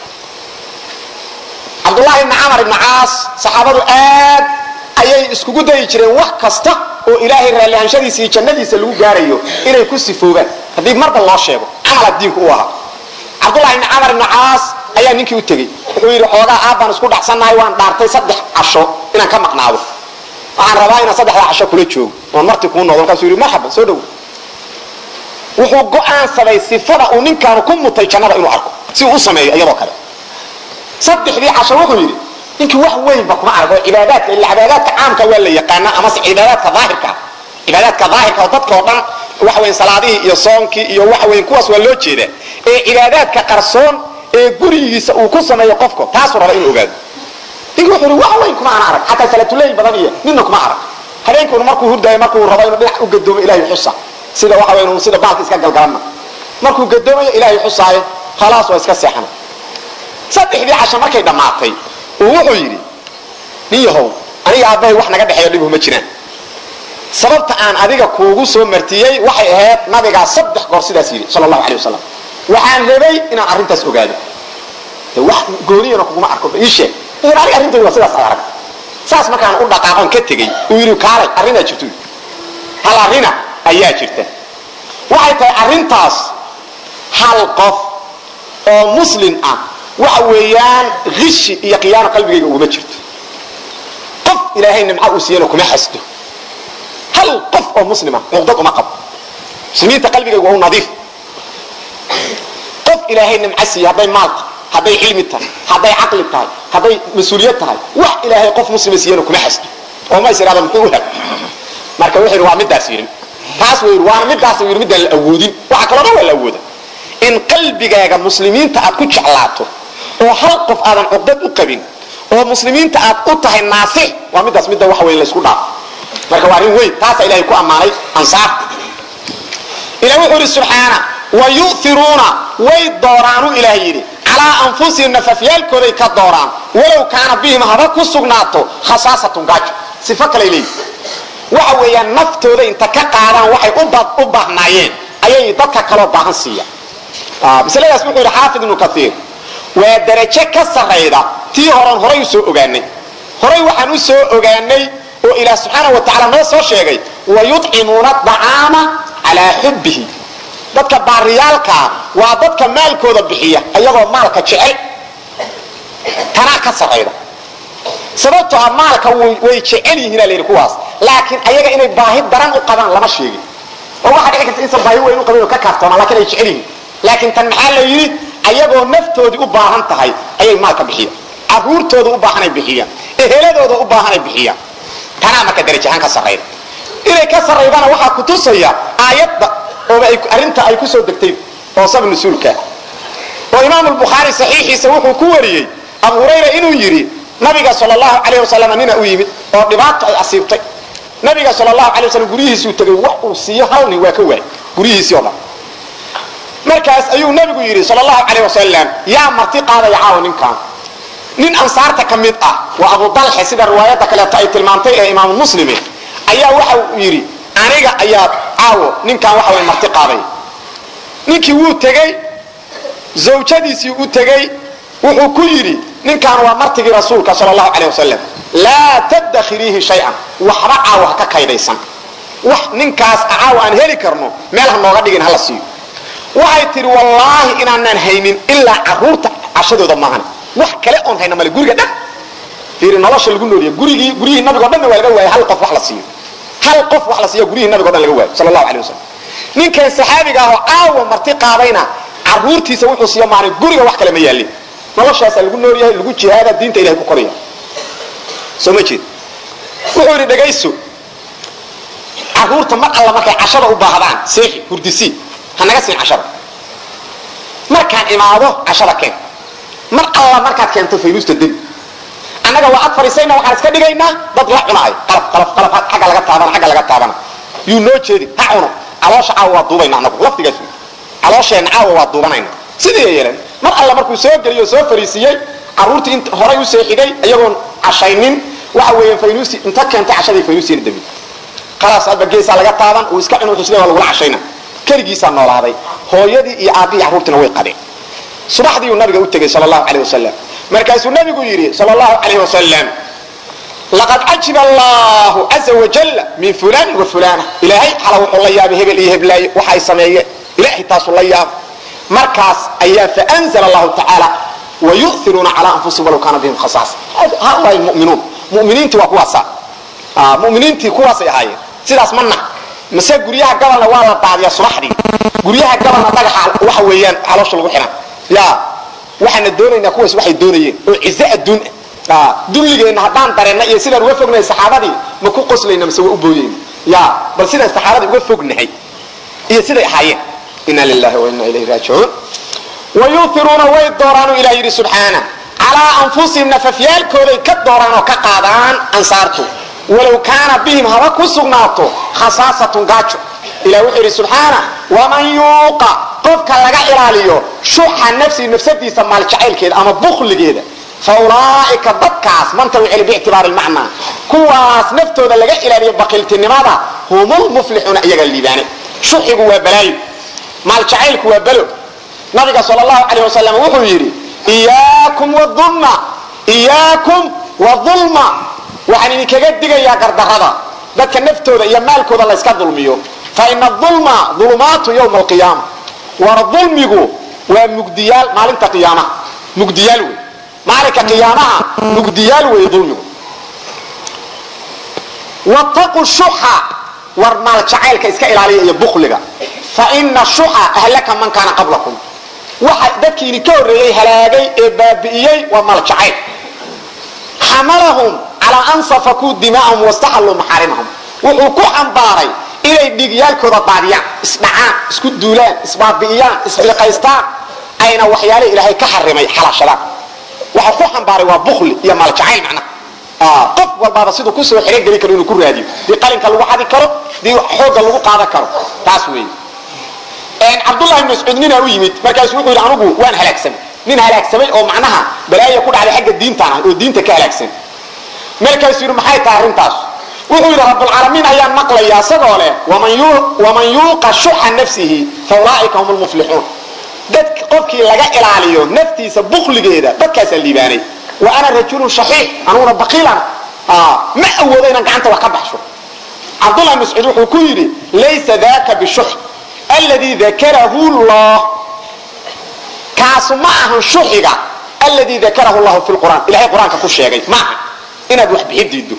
C: cabdullahi ibni camar ibni caas saxaabadu aad ayay iskugu dayi jireen wax kasta oo ilaahay raallihanshadiisa iyo jannadiisa lagu gaarayo inay ku sifoobaan haddii marba loo sheego camala diinku u ahaa cabdullahi ibni camar ibni caas ayaa ninkii u tegey wuxuu yidhi xoogaa aabbaan isku dhacsannahay waan dhaartay saddex casho inaan ka maqnaado waxaan rabaa inaan saddexdaa casho kula joogo oon marti kuu noqdo markaasuu yidhi marxaban soo dhowo wuxuu go'aansaday sifada uu ninkaanu ku mutay jannada inuu arko si uu u sameeyo iyadoo kale saddexdii casho wuxuu yidhi ninkii wax weynba kuma arag oo cibaadaadka ila cibaadaadka caamka waa la yaqaanaa amase cibaadaadka daahirka cibaadaadka daahirka oo dadka oo dhan waxa weyn salaadihii iyo soonkii iyo waxa weyn kuwaas waa loo jeedaa ee cibaadaadka qarsoon ee gurigiisa uu ku sameeyo qofka taasuu raba inuu ogaado ninkii wuxuu yidhi wax weyn kuma ana arag xataa salaatuleyl badan iyo ninna kuma arag habeenkuuna markuu hurdaayo markuu rabo inuu dhinac u gadoomo ilahay xusa sida waxa weyn sida baalka iska galgalanna markuu gadoomayo ilaahay xusaayo khalaas waa iska seexana saddexdii casho markay dhammaatay uu wuxuu yidhi nin yahow aniga aabbahay wax naga dhexeeyo dhibhu ma jiraan sababta aan adiga kuugu soo martiyey waxay ahayd nabigaa saddex goor sidaas yidhi sal allahu alay wasalam waxaan rabay inaan arrintaas ogaado de wax gooniyana kuguma arko ii sheeg wuxuu aniga arrintaydu waa sidaas ad arag saas markaan u dhaqaaqon ka tegey uu yidhi kaalay arrinaa jirto hal arrina ayaa jirta waxay tahay arrintaas hal qof oo muslim ah waxa weeyaan hishi iyo khiyaano qalbigayga uguma jirto qof ilaahay nimca uu siiyana kuma xasdo hal qof oo muslima cuqdad uma qabo muslimiinta qalbigayga waa u nadiif qof ilaahay nimco siiya hadday maal tahay hadday cilmi tahay hadday caqli tahay hadday mas-uuliyad tahay wax ilaahay qof muslima siiyana kuma xasdo oo ma is ihahda muxuu u hel marka wuxuu yidhi waa midaas yidhi taas wuu yidhi waana midaas yidhi midaan la awoodin waxa kaloo dhan waa la awooda in qalbigaaga muslimiinta aad ku jeclaato oo hal qof aadan cugdad u qabin oo muslimiinta aad u tahay naasix waa midaas midda waxa weyn laysku dhaafo marka waa arrin weyn taasaa ilahay ku ammaanay ansaarta ilah wuxuu yidhi subxaana wa yu'iruuna way dooraanu ilaah yidhi calaa anfusihim nafafyaalkooday ka dooraan walow kaana bihim haba ku sugnaato khasaasatun gaajo sifo kalay leeyihi waxa weeyaan naftooda inta ka qaadaan waxay u baahnaayeen ayay dadka kaloo baahan siiya masladaas wuxuu yidhi xaafid ibnu kaiir waa darajo ka sarayda tii horan horay u soo ogaanay horay waxaan u soo ogaanay oo ilaah subxaana wa tacala noo soo sheegay wayucimuuna acaama calaa xubbihi dadka baariyaalkaa waa dadka maalkooda bixiya ayagoo maalka jecel tanaa ka sarayda sababtoo ah maalka way jecel yihiin la yidhi kuwaas laakiin ayaga inay baahi daran u qabaan lama sheegin oo waxaa dhici karta insan baahi weyn u qabin oo ka kaaftoomaan lakin ay jecel yihiin laakiin tan maxaa la yidhi ayagoo naftoodii u baahan tahay ayay maalka bixiya caruurtooda u baahanay bixiyaan eheladooda u baahanay bixiyaan tanaa marka darajahaan ka sarayda inay ka saraydana waxaa kutusaya aayadda ooba arrinta ay ku soo degtay oo sab nusuulka oo imaam lbukhaari saxiixiisa wuxuu ku wariyey abu hurayra inuu yidhi nabiga sal lahu alayh wasalam nina u yimid oo dhibaato ay asiibtay nabiga sal lahu alay wasalam guryihiisuu tegay wax uu siiyo hal nin waa ka waayy guryihiisii o dhan markaas ayuu nabigu yidhi sal lahu alayh wasalam yaa marti qaadaya caawa ninkan nin ansaarta ka mid ah waa abu dalxe sida riwaayadda kaleeto ay tilmaantay ee imaamu muslime ayaa waxa uu yidhi aniga ayaa caawo ninkan waxa way marti qaaday ninkii wuu tegey zawjadiisii u tegey wuxuu ku yidhi ninkan waa martigii rasuulka sal lahu aleh wasalam laa tadakhiriihi shayan waxba caawa ha ka kaydaysan wax ninkaas caawa aan heli karno meel ha nooga dhigin hala siiyo waxay tidhi wallaahi inaanaan haynin ilaa caruurta cashadooda maahan wax kale oon hayna male guriga dhan fiiri nolosha lagu nooliya gurigii guryihii nabigo dhanna waa laga waayay hal qof wax la siiyo hal qof wax la siiyo guryihii nabigo dhan laga waayo sal allahu alay wasalam ninkan saxaabiga ahoo caawa marti qaadayna caruurtiisa wuxuu siiyo maana guriga wax kale ma yaalin noloshaasaa lagu nool yahay lagu jihaada diinta ilahay ku koraya soo ma jeed wuxuu yidhi dhagayso caruurta mar alla markay cashada u baahdaan seexi hurdisi ha naga siin cashada markaan imaado cashada keen mar alla markaad keento faynuusta debi annaga waa ad fariisayna waxaan iska dhigaynaa dad la cunaayo qalaf qalaf qalaf agga laga taabana agga laga taabana yuu noo jeedi ha cuno caloosha caawa waa duubayna anagu lafdigaas wey caloosheenna caawa waa duubanayna sidii ay yeeleen mar alla markuu soo geliyo o soo fariisiiyey caruurtii int horay u seexigay iyagoon cashaynin waxa weeyaan faynuusi inta keentay cashadii faynuusiina debi khalaas adba geesaa laga taaban uu iska cun sida waa lagula cashayna keligiisaa noolaaday hooyadii iyo aabbihii carruurtiina way qadeen subaxdiiuu nabiga u tegey sal allahu aleyh wasalam markaasuu nabigu yidhi sal allahu alayh wasalam laqad cajiba allahu caza wajal min fulan wa fulana ilaahay xala wuxuu la yaabay hebel iyo heblaaye waxa ay sameeyeen ilahay taasuu la yaaba markaas ayaa faanzla allahu tacaala wayu'iruuna cala anfusihim walaw kaana bihim khasaasa haulaai muminuun muminiintii waa kuwaasa muminiintii kuwaasay ahaayeen sidaas ma nax mase guryaha gabalna waa la daadiyaa subaxdii guryaha gabalna dhagaxa waxa weeyaan caloosha lagu xihan ya waxaana doonaynaa kuwaas waxay doonayeen oo cize adduun ah dulligeenna haddaan dareenna iyo sidaan uga fognahay saxaabadii ma ku qoslayna mase waa u booyeyna ya bal sidaan saxaabadii uga fognahay iyo siday ahaayeen ina lilahi wa ina ilayhi raajicuun wayuiruuna way dooraanu ilah yidhi subxaana calaa anfusihim nafafyaalkooday ka dooraan oo ka qaadaan ansaartu walow kaana bihim haba ku sugnaato khasaasatun gaajo ilah wuxuu yidhi subxaana waman yuuqa qofka laga ilaaliyo shuxa nafsihi nafsadiisa maaljacaylkeeda ama bukligeeda fa ulaaika dadkaas manta u celi biictibaari lmacnaa kuwaas naftooda laga ilaaliyo baqiiltinimada humulmuflixuuna iyaga liibaane shuxigu waa balaayo maaljacaylku waa balo nabiga sal allahu alayh wasalam wuxuu yidhi iyaakum wadulma iyaakum wadulma waxaan idinkaga digayaa gardarada dadka naftooda iyo maalkooda layska dulmiyo fa ina ulma ulumaatu ywma alqiyaama war dulmigu waa mugdiyaal maalinta qiyaamaha mugdiyaal wey maalinka qiyaamaha mugdiyaal wey dulmigu wataqu shuxa war maal jacaylka iska ilaaliya iyo bukliga fa ina shuxa ahlaka man kaana qablakum waxa dadkii idinka horreeyey halaagay ee baabi'iyey waa maljacayl xamalahum calaa an safakuu dimaa'ahum wastaxalluu maxaarimahum wuxuu ku xambaaray inay dhiigyaalkooda daadiyaan isdhacaan isku duulaan isbaabi'iyaan isbilqaystaan ayna waxyaale ilaahay ka xarimay xalaashadaan waxa ku xambaaray waa bukli iyo maaljacayl macnaha qof walbaaba siduu kusoo xerogeli karo inuu ku raadiyo dii qalinka lagu xadi karo dii xoogga lagu qaadan karo taas weeye cabdullahi ibn mascuud ninaa u yimid markaasu wuxuu yidhi anugu waan halaagsamay nin halaagsamay oo macnaha balaaya ku dhacday xagga diintaan ah oo diinta ka halaagsan markaasuu yidhi maxay tahay arrintaas wuxuu yidhi rabbulcaalamiin ayaan maqlaya isagoo leh waman yuuqa shuxa nafsihi fa ulaa'ika hum lmuflixuun dad qofkii laga ilaaliyo naftiisa bukligeeda dadkaasaa liibaanay wa ana rajulun shaxiix anuguna baqiilan ma awoodo inaan gacanta wax ka baxsho cabdullahi mascuud wuxuu ku yidhi laysa daka bishux alladii dakarahu llah kaasu ma ahan shuxiga alladii dakarahu llahu fi lqur'aan ilahay qur-aanka ku sheegay ma aha inaad wax bixi diido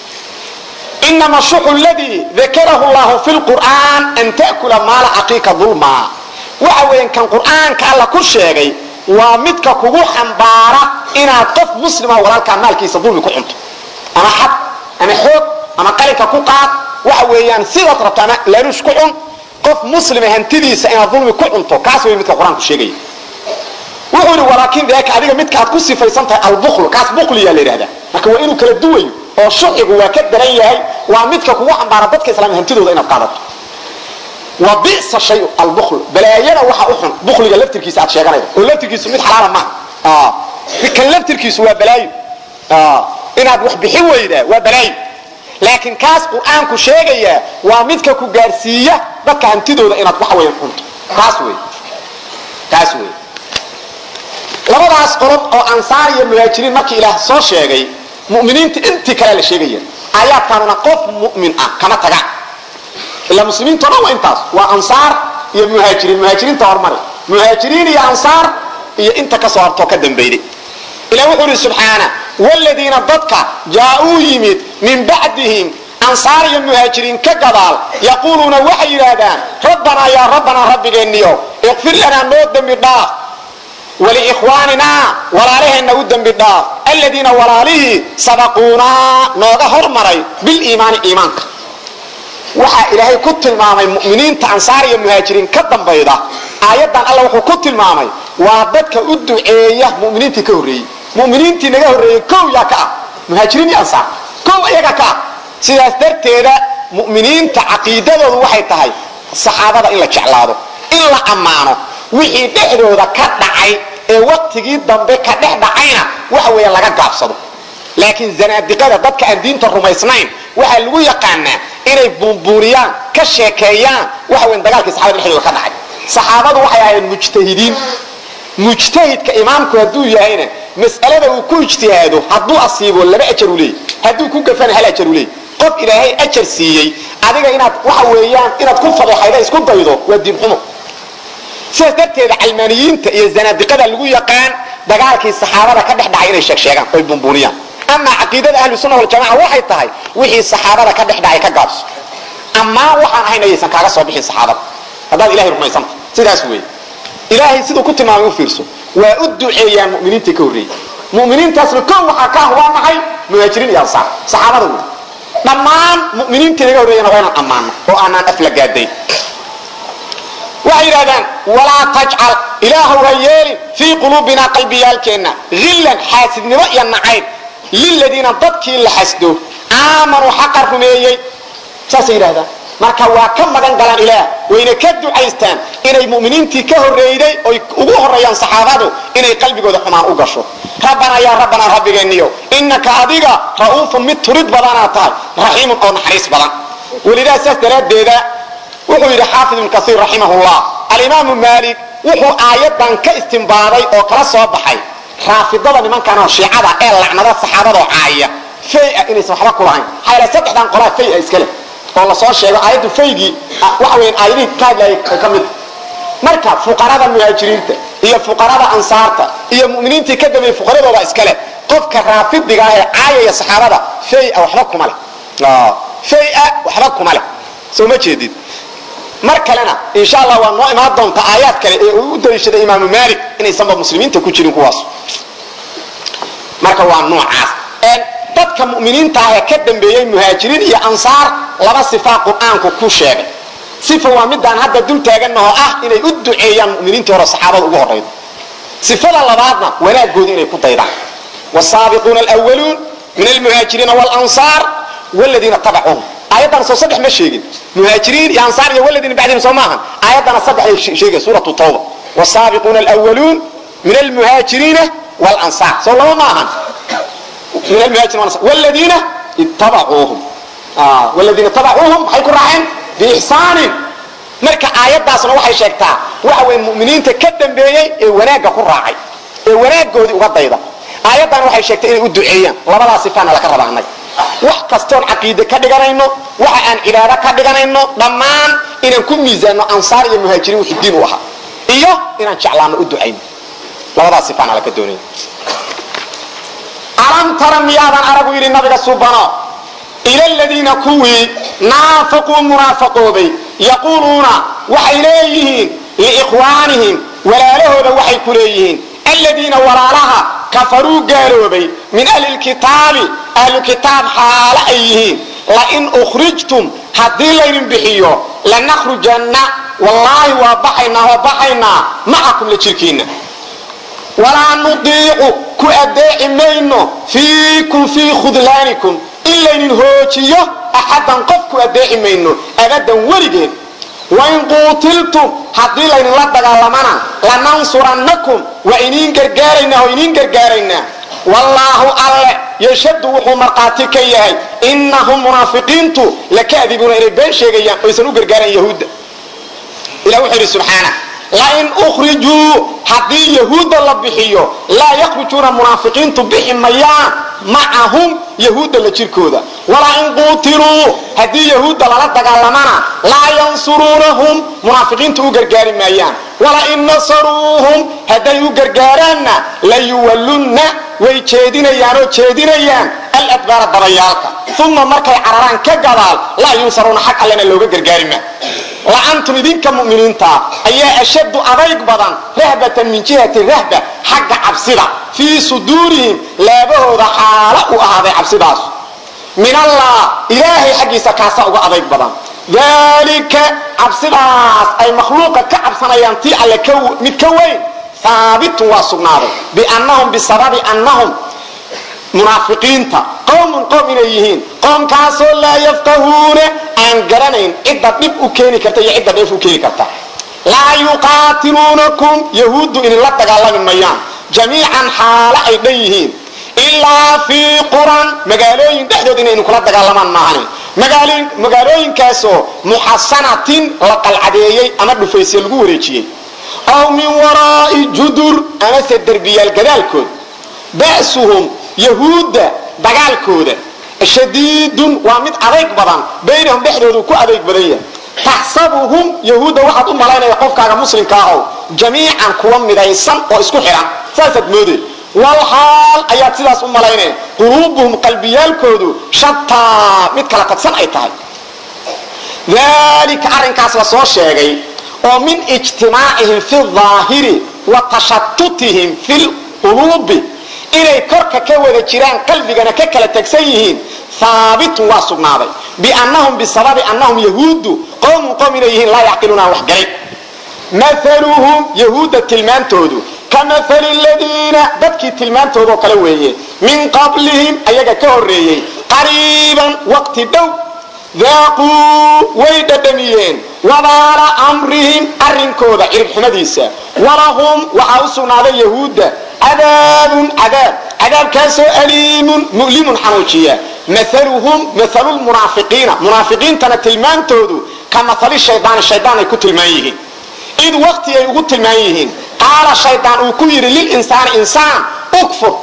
C: inama shuxu ladii dakarahu llahu fi lqur'aan an ta'kula maala caqiika dulma waxa weeyaan kan qur'aanka alla ku sheegay waa midka kugu xambaara inaad qof muslima walaalkaa maalkiisa dulmi ku cunto ama xad ama xoog ama qalinka ku qaad waxa weeyaan sidaad rabto ama laaluush ku cun qof muslima hantidiisa inaad dulmi ku cunto kaas wey midka qur-aanku sheegaya wuxuu yidhi walaakin deeka adiga midka aad ku sifaysan tahay albuklu kaas bukliyaa la yidhahdaa marka waa inuu kala duwayo oo shuxigu waa ka daran yahay waa midka kugu xambaara dadka islaamia hantidooda inaad qaadato wa bisa shay albukl balaayada waxa u xun bukliga laftirkiisa aad sheeganaydo oo laftirkiisu mid xalaala maaha kan laftirkiisu waa balaayo inaad wax bixin weydaa waa balaayo laakiin kaas qur-aanku sheegaya waa midka ku gaarsiiya dadka hantidooda inaad waxa weya cunto kaas wey kaas wey labadaas qolob oo ansaar iyo muhaajiriin markii ilaah soo sheegay muminiinta intii kale la sheegaya aayaadkaanuna qof mumin ah kama taga ilaa muslimiinto dhan waa intaas waa ansaar iyo muhaajiriin muhaajiriinta hormari muhaajiriin iyo ansaar iyo inta kasoo hartoo ka dambayday ilah wuxuu ihi subxaana wladiina dadka jaa-uu yimid min bacdihim ansaar iyo muhaajiriin ka gadaal yaquuluuna waxay yidhaahdaan rabbanaa yaa rabbanaa rabbigeenniyo iqfir lanaa noo dembi dhaaf waliikhwaaninaa walaalaheenna u dembi dhaaf aladiina walaalihii sabaquunaa nooga hormaray biliimaani iimaanka waxaa ilaahay ku tilmaamay muminiinta ansaar iyo muhaajiriin ka dambayda aayaddan alla wuxuu ku tilmaamay waa dadka u duceeya muminiintii ka horreeyey muminiintii naga horreeyey kow yaa ka ah muhaajiriin iyo ansaar kow iyaga ka ah sidaas darteeda muminiinta caqiidadoodu waxay tahay saxaabada in la jeclaado in la ammaano wixii dhexdooda ka dhacay ee waktigii dambe ka dhex dhacayna waxa weeya laga gaabsado laakiin zanaadiqada dadka aan diinta rumaysnayn waxaa lagu yaqaanaa inay buunbuuniyaan ka sheekeeyaan waxa weyn dagaalkii saxabada dhexdooda ka dhacay saxaabadu waxay ahayd mujtahidiin mujtahidka imaamku hadduu yahayna mas'alada uu ku ijtihaado hadduu asiibo laba ajar u leeyay hadduu ku gafana hal ajar u leeyay qof ilaahay ajar siiyey adiga inaad waxa weeyaan inaad ku fadeexayda isku daydo waa diin xumo sidaas darteeda calmaaniyiinta iyo zanaadiqada lagu yaqaan dagaalkii saxaabada ka dhex dhacay inay sheegsheegaan oy buunbuuniyaan amaa caqiidada ahlu sunna waljamaca waxay tahay wixii saxaabada ka dhex dhacay ka gaabso ammaan waxaan ahayn ayaysan kaaga soo bixin saxaabada haddaad ilahay rumaysanta sidaas weeye ilaahay siduu ku tilmaamay u fiirso waa u duceeyaan muminiintii ka horreeyey muminiintaasna kow waxaa ka ah waa maxay muhaajiriin iyo ansaar saxaabada wey dhammaan muminiintii naga horreeyana waa inaan ammaano oo aanaan aflagaadayn waxay yidhahdaan walaa tajcal ilaahu ha yeelin fii quluubinaa qalbiyaalkeenna hillan xaasidnimo iyo nacayb liladiina dadkii la xasdo aamanuu xaqa rumeeyey saasay yidhahdaan marka waa ka magan galaan ilaah wayna ka ducaystaan inay muminiintii ka horreeyday oy ugu horreeyaan saxaabadu inay qalbigooda xumaan u gasho rabbanaa yaa rabbanaa rabbigeenniyo innaka adiga ra'uufun mid turid badanaa tahay raxiimun oo naxariis badan welidaa saas daraaddeeda wuxuu yidhi xaafid ibn kaiir raximahullah alimaamu maalik wuxuu aayadan ka istimbaaday oo kala soo baxay raafidada nimankanoo shiicada ee lacnada saxaabadoo caaya faya inaysan waxba ku lahayn maxaa yaele saddexdan qolaa faya iskale oo lasoo sheego aayaddu faygii waxa weyan aayadihii ka hadlayay ka mid marka fuqarada muhaajiriinta iyo fuqarada ansaarta iyo muminiintii ka dambeeyey fuqaradooda iskale qofka raafidiga ah ee caayaya saxaabada faya waxba kuma leh faya waxba kuma leh soo ma jeedid mar kalena insha allah waa noo imaan doonta aayaad kale ee uu u daliishaday imaamu maalik inaysanba muslimiinta ku jirin kuwaas marka waa noocaas dadka muminiinta ah ee ka dambeeyey muhaajiriin iyo ansaar laba sifaa qur-aanku ku sheegay sifa waa midaan hadda dul taaganahoo ah inay u duceeyaan muminiintii hore saxaabada ugu horrayda sifada labaadna wanaagooda inay ku daydaan wsaabiquuna alwaluun min almuhaajiriina wlansaar wladiina tabacuhum aayaddana soo saddex ma sheegin muhaajiriin iyo ansaar iyo waladiina bacdihim soo maahan aayaddana saddexay sheegay suuratu tawba wsaabiquuna alwaluun min almuhaajiriina wlansaar soo laba ma ahan min almuhajirin wladiina ittabacuuhum wladiina tabacuuhum maxay ku raaceen biixsaanin marka aayaddaasna waxay sheegtaa waxa weye muminiinta ka dambeeyey ee wanaagga ku raacay ee wanaaggoodii uga dayda aayaddan waxay sheegtay inay u duceeyaan labadaa sifaana laka rabaanay wax kastoon caqiide ka dhiganayno waxa aan cibaado ka dhiganayno dhammaan inaan ku miisaanno ansaar iyo muhaajiriin wuxuu diin u ahaa iyo inaan jeclaano u ducayno labadaa sifaana laka doonaya alam tara miyaadan aragu yidhi nabiga subano ila ladiina kuwii naafaquu munaafaqoobay yaquuluuna waxay leeyihiin liikhwaanihim walaalahooda waxay ku leeyihiin aladiina walaalaha kafaruu gaaloobay min ahli lkitaabi ahlu kitaab xaalo ay yihiin lain ukhrijtum haddii laydin bixiyo lanakhrujanna wallaahi waa baxaynaa waa baxaynaa macakum la jirkiinna walaa nudiicu ku adeeci mayno fiikum fii khudlaanikum in laydin hoojiyo axadan qof ku adeeci mayno abadan weligeed wain quutiltum haddii laydinla dagaalamana lanansurannakum waa iniin gargaaraynaa oo iniin gargaaraynaa wallaahu alle yashhadu wuxuu markhaati ka yahay innahum munaafiqiintu lakadibuuna inay been sheegayaan oysan u gargaarayn yahuudda ilah wuxuu yidhi subxaana lain ukhrijuu haddii yahuudda la bixiyo laa yakhrujuuna munaafiqiintu bixi mayaan macahum yahuudda la jirkooda walaa in quutiluu haddii yahuudda lala dagaalamana laa yansuruunahum munaafiqiintu u gargaari maayaan walain nasaruuhum hadday u gargaaraanna layuwallunna way jeedinayaanoo jeedinayaan aladbaara dabayaalka uma markay cararaan ka gadaal laa yunsaruuna xag allena looga gargaari maa la-antum idinka muminiintaa ayaa ashaddu adayg badan rahbatan min jihati rahba xagga cabsida fii suduurihim laabahooda xaalo u ahaaday cabsidaas min allah ilaahay xaggiisa kaasa uga adayg badan dalika cabsidaas ay makhluuqa ka cabsanayaan tii alle mid ka weyn haabitun waa sugnaaday biannahum bisababi annahum munaafiqiinta qowmun qowm inay yihiin qoomkaasoo laa yafqahuuna aan garanayn cidda dhib u keeni karta iyo cidda dheef u keeni karta laa yuqaatiluunakum yahuuddu idinla dagaalami mayaan jamiican xaalo ay dhan yihiin ilaa fii quran magaalooyin dhexdood inay idinkula dagaalamaan maahani magaalooyinkaasoo muxasanatin la qalcadeeyey ama dhufaysye lagu wareejiyey aw min waraa'i judur amase derbiyaal gadaalkood ba'suhum yahuudda dagaalkooda shadiidun waa mid adayg badan baynahum dhexdoodu ku adayg badan yahay taxsabuhum yahuudda waxaad u malaynaya qofkaaga muslimka ahow jamiican kuwa midaysan oo isku xidhan saasaad moodee walxaal ayaad sidaas u malaynaya quluubuhum qalbiyaalkoodu shataa mid kala tagsan ay tahay dalika arrinkaas la soo sheegay oo min ijtimaacihim fi daahiri wa tashatutihim fi lquluubi inay korka ka wada jiraan qalbigana ka kala tagsan yihiin haabitun waa sugnaaday biannahum bisababi annahum yahuuddu qowmun qowm inay yihiin laa yacqiluuna aan waxgalay maaluhum yahuudda tilmaantoodu ka maali ladiina dadkii tilmaantoodoo kale weeye min qablihim ayaga ka horreeyey qariiban waqti dhow daaquu way dhadhamiyeen wabaala amrihim arrinkooda ciribxumadiisa walahum waxaa u sugnaaday yahuudda cadaabun cadaab cadaabkaasoo aliimun mu'limun xanuujiya maaluhum maalu lmunaafiqiina munaafiqiintana tilmaantoodu ka maali shaydaani shaydaan ay ku tilmaan yihiin id waqti ay ugu tilmaan yihiin qaala shaydaan uu ku yidhi lilinsaani insaan ukfur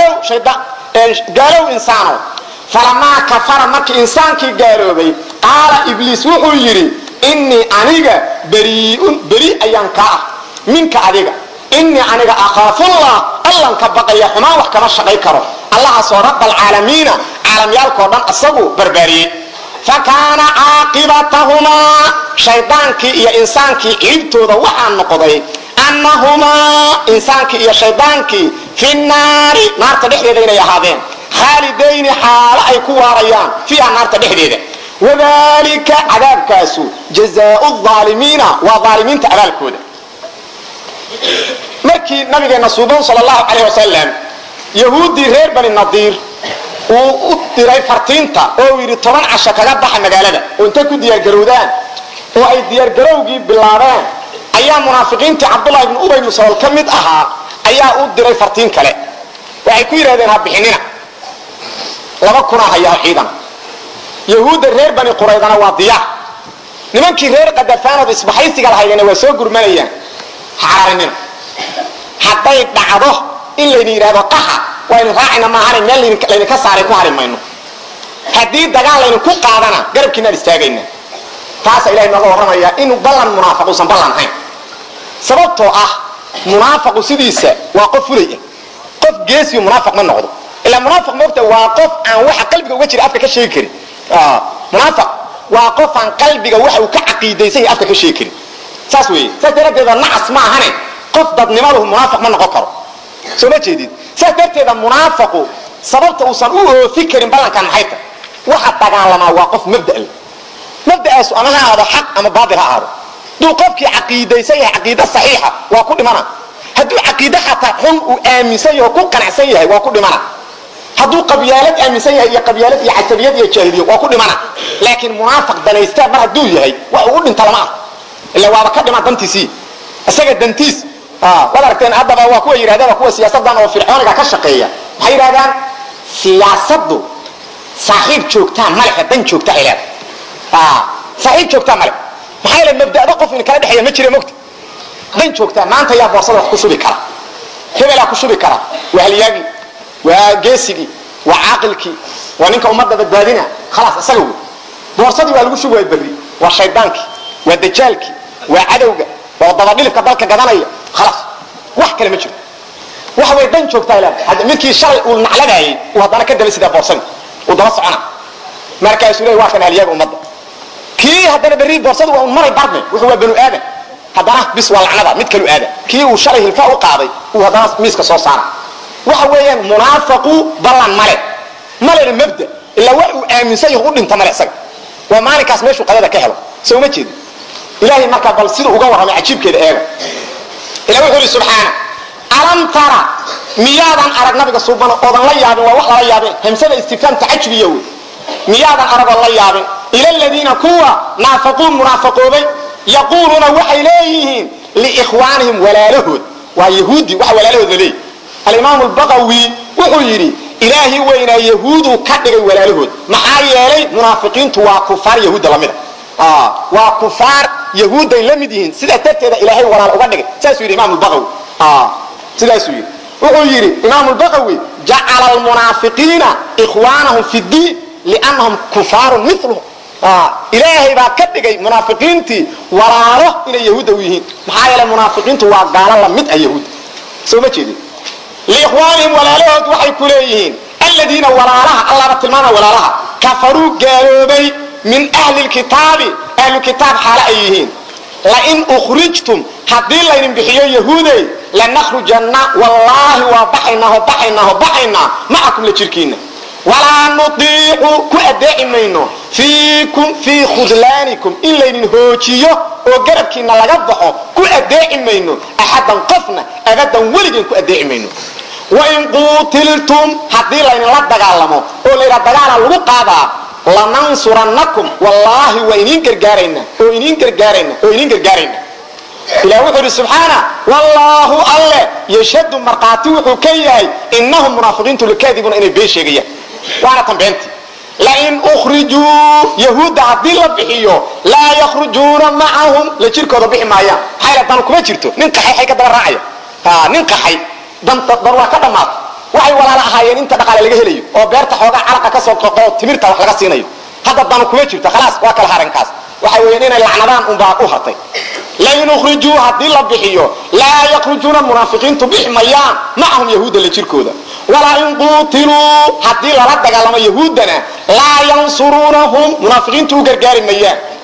C: gaalow insaanow falamaa kafara markii insaankii gaaloobay qaala ibliis wuxuu yidhi innii aniga beriiun beri ayaan ka ah minka adiga innii aniga akhaafullah allan ka baqaya xumaan wax kama shaqay karo allahaasoo rabaalcaalamiina caalamyaalkao dhan isagu barbaariyey fa kaana caaqibatahumaa shaydaankii iyo insaankii ciibtooda waxaa noqday annahumaa insaankii iyo shaydaankii fi naari naarta dhexdeeda inay ahaadeen khaalidayni xaalo ay ku waarayaan fiiha naarta dhexdeeda wadalika cadaabkaasu jazaau aalimiina waa aalimiinta abaalkooda markii nabigeena suuban sal lahu calayh wasalam yahuuddii reer bani nadiir uu u diray fartiinta oo uu yidhi toban casho kaga baxa magaalada oo intay ku diyaargarowdaan oo ay diyaargarowgii bilaabeen ayaa munaafiqiintii cabdullahi ibnu ubay ibnu salool ka mid ahaa ayaa u diray fartiin kale waxay ku yidhahdeen ha bixinina laba kunaa hayaa ciidan yahuudda reer bani quraydana waa diyaar nimankii reer qadafaanood isbaxaysiga lahaydena waa soo gurmanayaan ha cararinina hadday dhacdo in layna yidhahdo qaxa waynu raacina maahana meel laydinka saaray ku hari mayno haddii dagaal laydinku qaadana garabkiinaan istaagayna taasa ilahay nooga warramaya inuu ballan munaafiq uusan ballan hayn sababtoo ah munaafaqu sidiisa waa qof fulay ah qof geesiyo munaafiq ma noqdo ilaa munaafiq moogta waa qof aan waxa qalbiga uga jira afka ka sheegi karin munaafiq waa qof aan qalbiga waxa uu ka caqiidaysan yahay afka ka sheegi karin saas weeye saas daraaddeeda nacas ma ahane qof dadnimadu munaafiq ma noqon karo soo ma jeedid saas darteeda munaafiqu sababta uusan u oofi karin ballankan maxay tahay waxa dagaalamaa waa qof mabda'le mabda'aasu ama ha ahaado xaq ama baatil ha ahaado hadduu qofkii caqiidaysan yahay caqiida saxiixa waa ku dhimana hadduu caqiide xataa xun uu aaminsan yahay oo ku qanacsan yahay waa ku dhimana hadduu qabyaalad aaminsan yahay iyo qabyaalad iyo casabiyad iyo jaahiliya waa ku dhimana laakiin munaafiq danaystaa mar hadduu yahay wax uu u dhinta lama ah ila waaba ka dhima dantiisii isaga dantiis waad aragteen haddaba waa kuwa yidhahdaan kuwa siyaasadan oo fircooniga ka shaqeeya waxay yidhahdaan siyaasaddu saaxiib joogtaa malehe dan joogta ay leedahay saaxiib joogtaa male maxaa yeele mabda'da qof in kala dhexeeya ma jira mogta dan joogtaa maanta yaa boorsada wax ku shubi kara hebelaa ku shubi kara waa halyaagii waa geesigii waa caaqilkii waa ninka ummadda badbaadina khalaas isaga wey boorsadii waa lagu shubi waa berri waa shaydaankii waa dajaalkii waa cadowga waa dabadhilifka dalka gadanaya khalaas wax kale ma jiro wax way dan joogtaa leedahay midkii shalay uu nacladaayay uu haddana ka daba sidaa boorsadii uu daba socona markaasuu leey waa kan halyaaga ummadda kii haddana berri boorsadu waa un maray barne wuxuu waa banu aadan haddana bis waa lacnada mid kalu aada kii uu shalay hilfaa u qaaday uu haddana miiska soo saara waxa weeyaan munaafaqu ballan male malena mabda ilaa wax uu aaminsan yahu u dhinta male isaga waa maalinkaas meeshuu qadada ka helo soo ma jeedi ilaahay markaa bal siduu uga warramay cajiibkeeda eega ilah wuxuu yidhi subxaana alam tara miyaadan arag nabiga suubano oodan la yaabin waa wax lala yaabin hamsada istifhaam tacajubiya wey miyaadan aragoo la yaabin ila ladiina kuwa naafaquu munaafaqoobay yaquuluuna waxay leeyihiin liikhwaanihim walaalahood waa yahuudi waxa walaalahood la leeyihi alimaamu lbaqawi wuxuu yidhi ilaahi weynaa yahuuduu ka dhigay walaalahood maxaa yeelay munaafiqiintu waa kufaar yahuudda lamida waa kufaar yahuudday la mid yihiin sidaa darteeda ilaahay walaal uga dhigay saasuu yidhi imaam lbaqawi sidaasuu yidhi wuxuu yidhi imaam lbaqawi jacala almunaafiqiina ikhwaanahum fi ddiin liannahum kufaarun miluhum ilaahay baa ka dhigay munaafiqiintii walaalo inay yahuudda u yihiin maxaa yeelay munaafiqiintu waa gaalo lamid ah yahuudda soo ma jeedin liikhwaanihim walaalahood waxay ku leeyihiin aladiina walaalaha allaaba tilmaama walaalaha kafaruu gaaloobay min ahli lkitaabi ahlukitaab xaalo ay yihiin lain ukhrijtum haddii laydin bixiyo yahuudey lanakhrujanna wallaahi waa baxaynaaho baxaynaaho baxaynaa macakum la jirkiinna walaa nudiicu ku adeeci mayno fiikum fii khudlaanikum in laydin hoojiyo oo garabkiina laga baxo ku adeeci mayno axadan qofna abadan weligeen ku adeeci mayno wain quutiltum haddii laydinla dagaalamo oo laydhaa dagaala lagu qaadaa lanansurannakum wallaahi waa iniin gargaarayna oo iniin gargaarayna oo iniin gargaarayna ilah wuxuu idhi subxaana wallaahu alle yashhadu markhaati wuxuu ka yahay innahum munaafiqiintu lakaadibuuna inay been sheegayaan waana tan beenti lain ukhrijuu yahuudda haddii la bixiyo laa yakhrujuuna macahum la jirkooda bixi maayaan maxaa yala dan kuma jirto nin qaxay xay ka daba raacaya nin qaxay dan dan waa ka dhammaata waxay walaala ahaayeen inta dhaqaale laga helayo oo beerta xoogaa calaqa ka soo qoqo timirta wax laga siinayo hadda danu kuma jirto khalaas waa kala harankaas waxa weeyaan inay lacnadaan unbaa u hartay lain ukhrijuu haddii la bixiyo laa yakhrujuuna munaafiqiintu bixi mayaan macahum yahuudda la jirkooda walaa in quutiluu haddii lala dagaalamo yahuuddana laa yansuruunahum munaafiqiintu u gargaari mayaan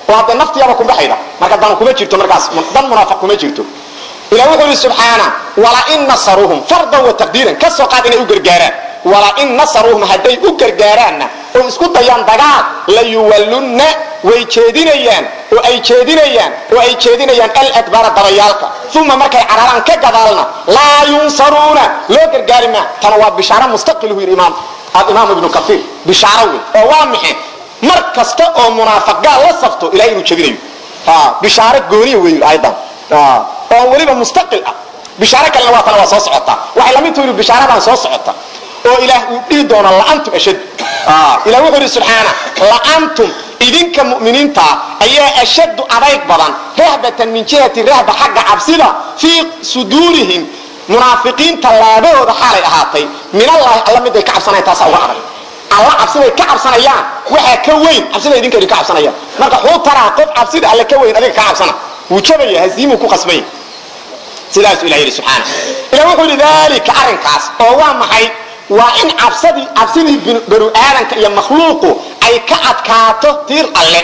C: waa dee naftiyaaba ku baxayda marka dan kuma jirto markaas dan munaafiq kuma jirto ilah wuxuu yidhi subxaana walain nasaruuhum fardan wa taqdiiran ka soo qaad inay u gargaaraan walain nasaruuhum hadday u gargaaraanna oo isku dayaan dagaal la yuwallunna way jeedinayaan oo ay jeedinayaan oo ay jeedinayaan aladbaara dabayaalka uma markay cararaan ka gadaalna laa yunsaruuna loo gargaari maa tana waa bishaaro mustaqiluhu yidhi imaam alimaam ibnu kaiir bishaaro wey oo waa maxe mar kasta oo munaafiqgaal la safto ilahay inuu jebinayo bishaaro gooniya wey ayadan oo weliba mustaqil ah bishaaro kalena waa tana waa soo socota waxay lamid tahay bishaaradan soo socota oo ilaah uu dhihi doono la'antum ashad ilah wuxuu yidhi subxaana la'antum idinka mu'miniintaa ayaa ashaddu adayg badan rahbatan min jihati rahba xagga cabsida fii suduurihim munaafiqiinta laabahooda xaalay ahaatay min allahi alla miday ka cabsanayan taasaa uga adag alla cabsiday ka cabsanayaan waxaa ka weyn cabsida idinka idinka cabsanayaan marka xuu taraa qof cabsida alle ka weyn adiga ka cabsana wuu jabaya hasiimuu ku qasbanya sidaasuu ilah yidhi subxaana ilah wuxuu yidhi daalika arrinkaas oo waa maxay waa in cabsadii cabsidii banu aadanka iyo makhluuqu ay ka adkaato tiir alle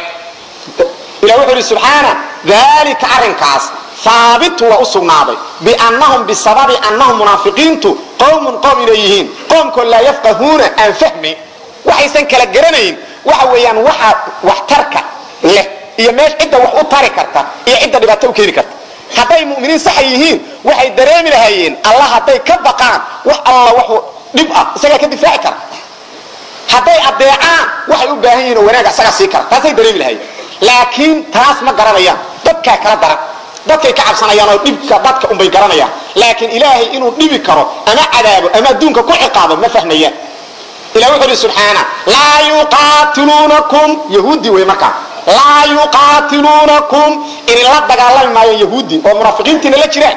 C: ilah wuxuu yidhi subxaana daalika arrinkaas haabitu waa u sugnaaday biannahum bisababi annahum munaafiqiintu qowmun qowm inay yihiin qoomkoo laa yafqahuuna aan fahmayn waxaysan kala garanayn waxa weeyaan waxa waxtarka leh iyo meesh cidda wax u tari karta iyo cidda dhibaato u keeni karta hadday mu'miniin saxa yihiin waxay dareemi lahaayeen allah hadday ka baqaan wax alla waxu dhib ah isagaa ka difaaci kara hadday adeecaan waxay u baahan yihin oo wanaaga isagaa sii kara taasay dareemi lahaayeen laakiin taas ma garanayaan dadkaa kala daran dadkay ka cabsanayaan oo dhibka dadka unbay garanayaan laakiin ilaahay inuu dhibi karo ama cadaabo ama adduunka ku ciqaabo ma fahmayaan ilah wuxuu ihi subxaana laa yuqaatiluunakum yahuudi wey markaa laa yuqaatiluunakum idinla dagaalami maayo yahuudi oo munaafiqiintiina la jiraan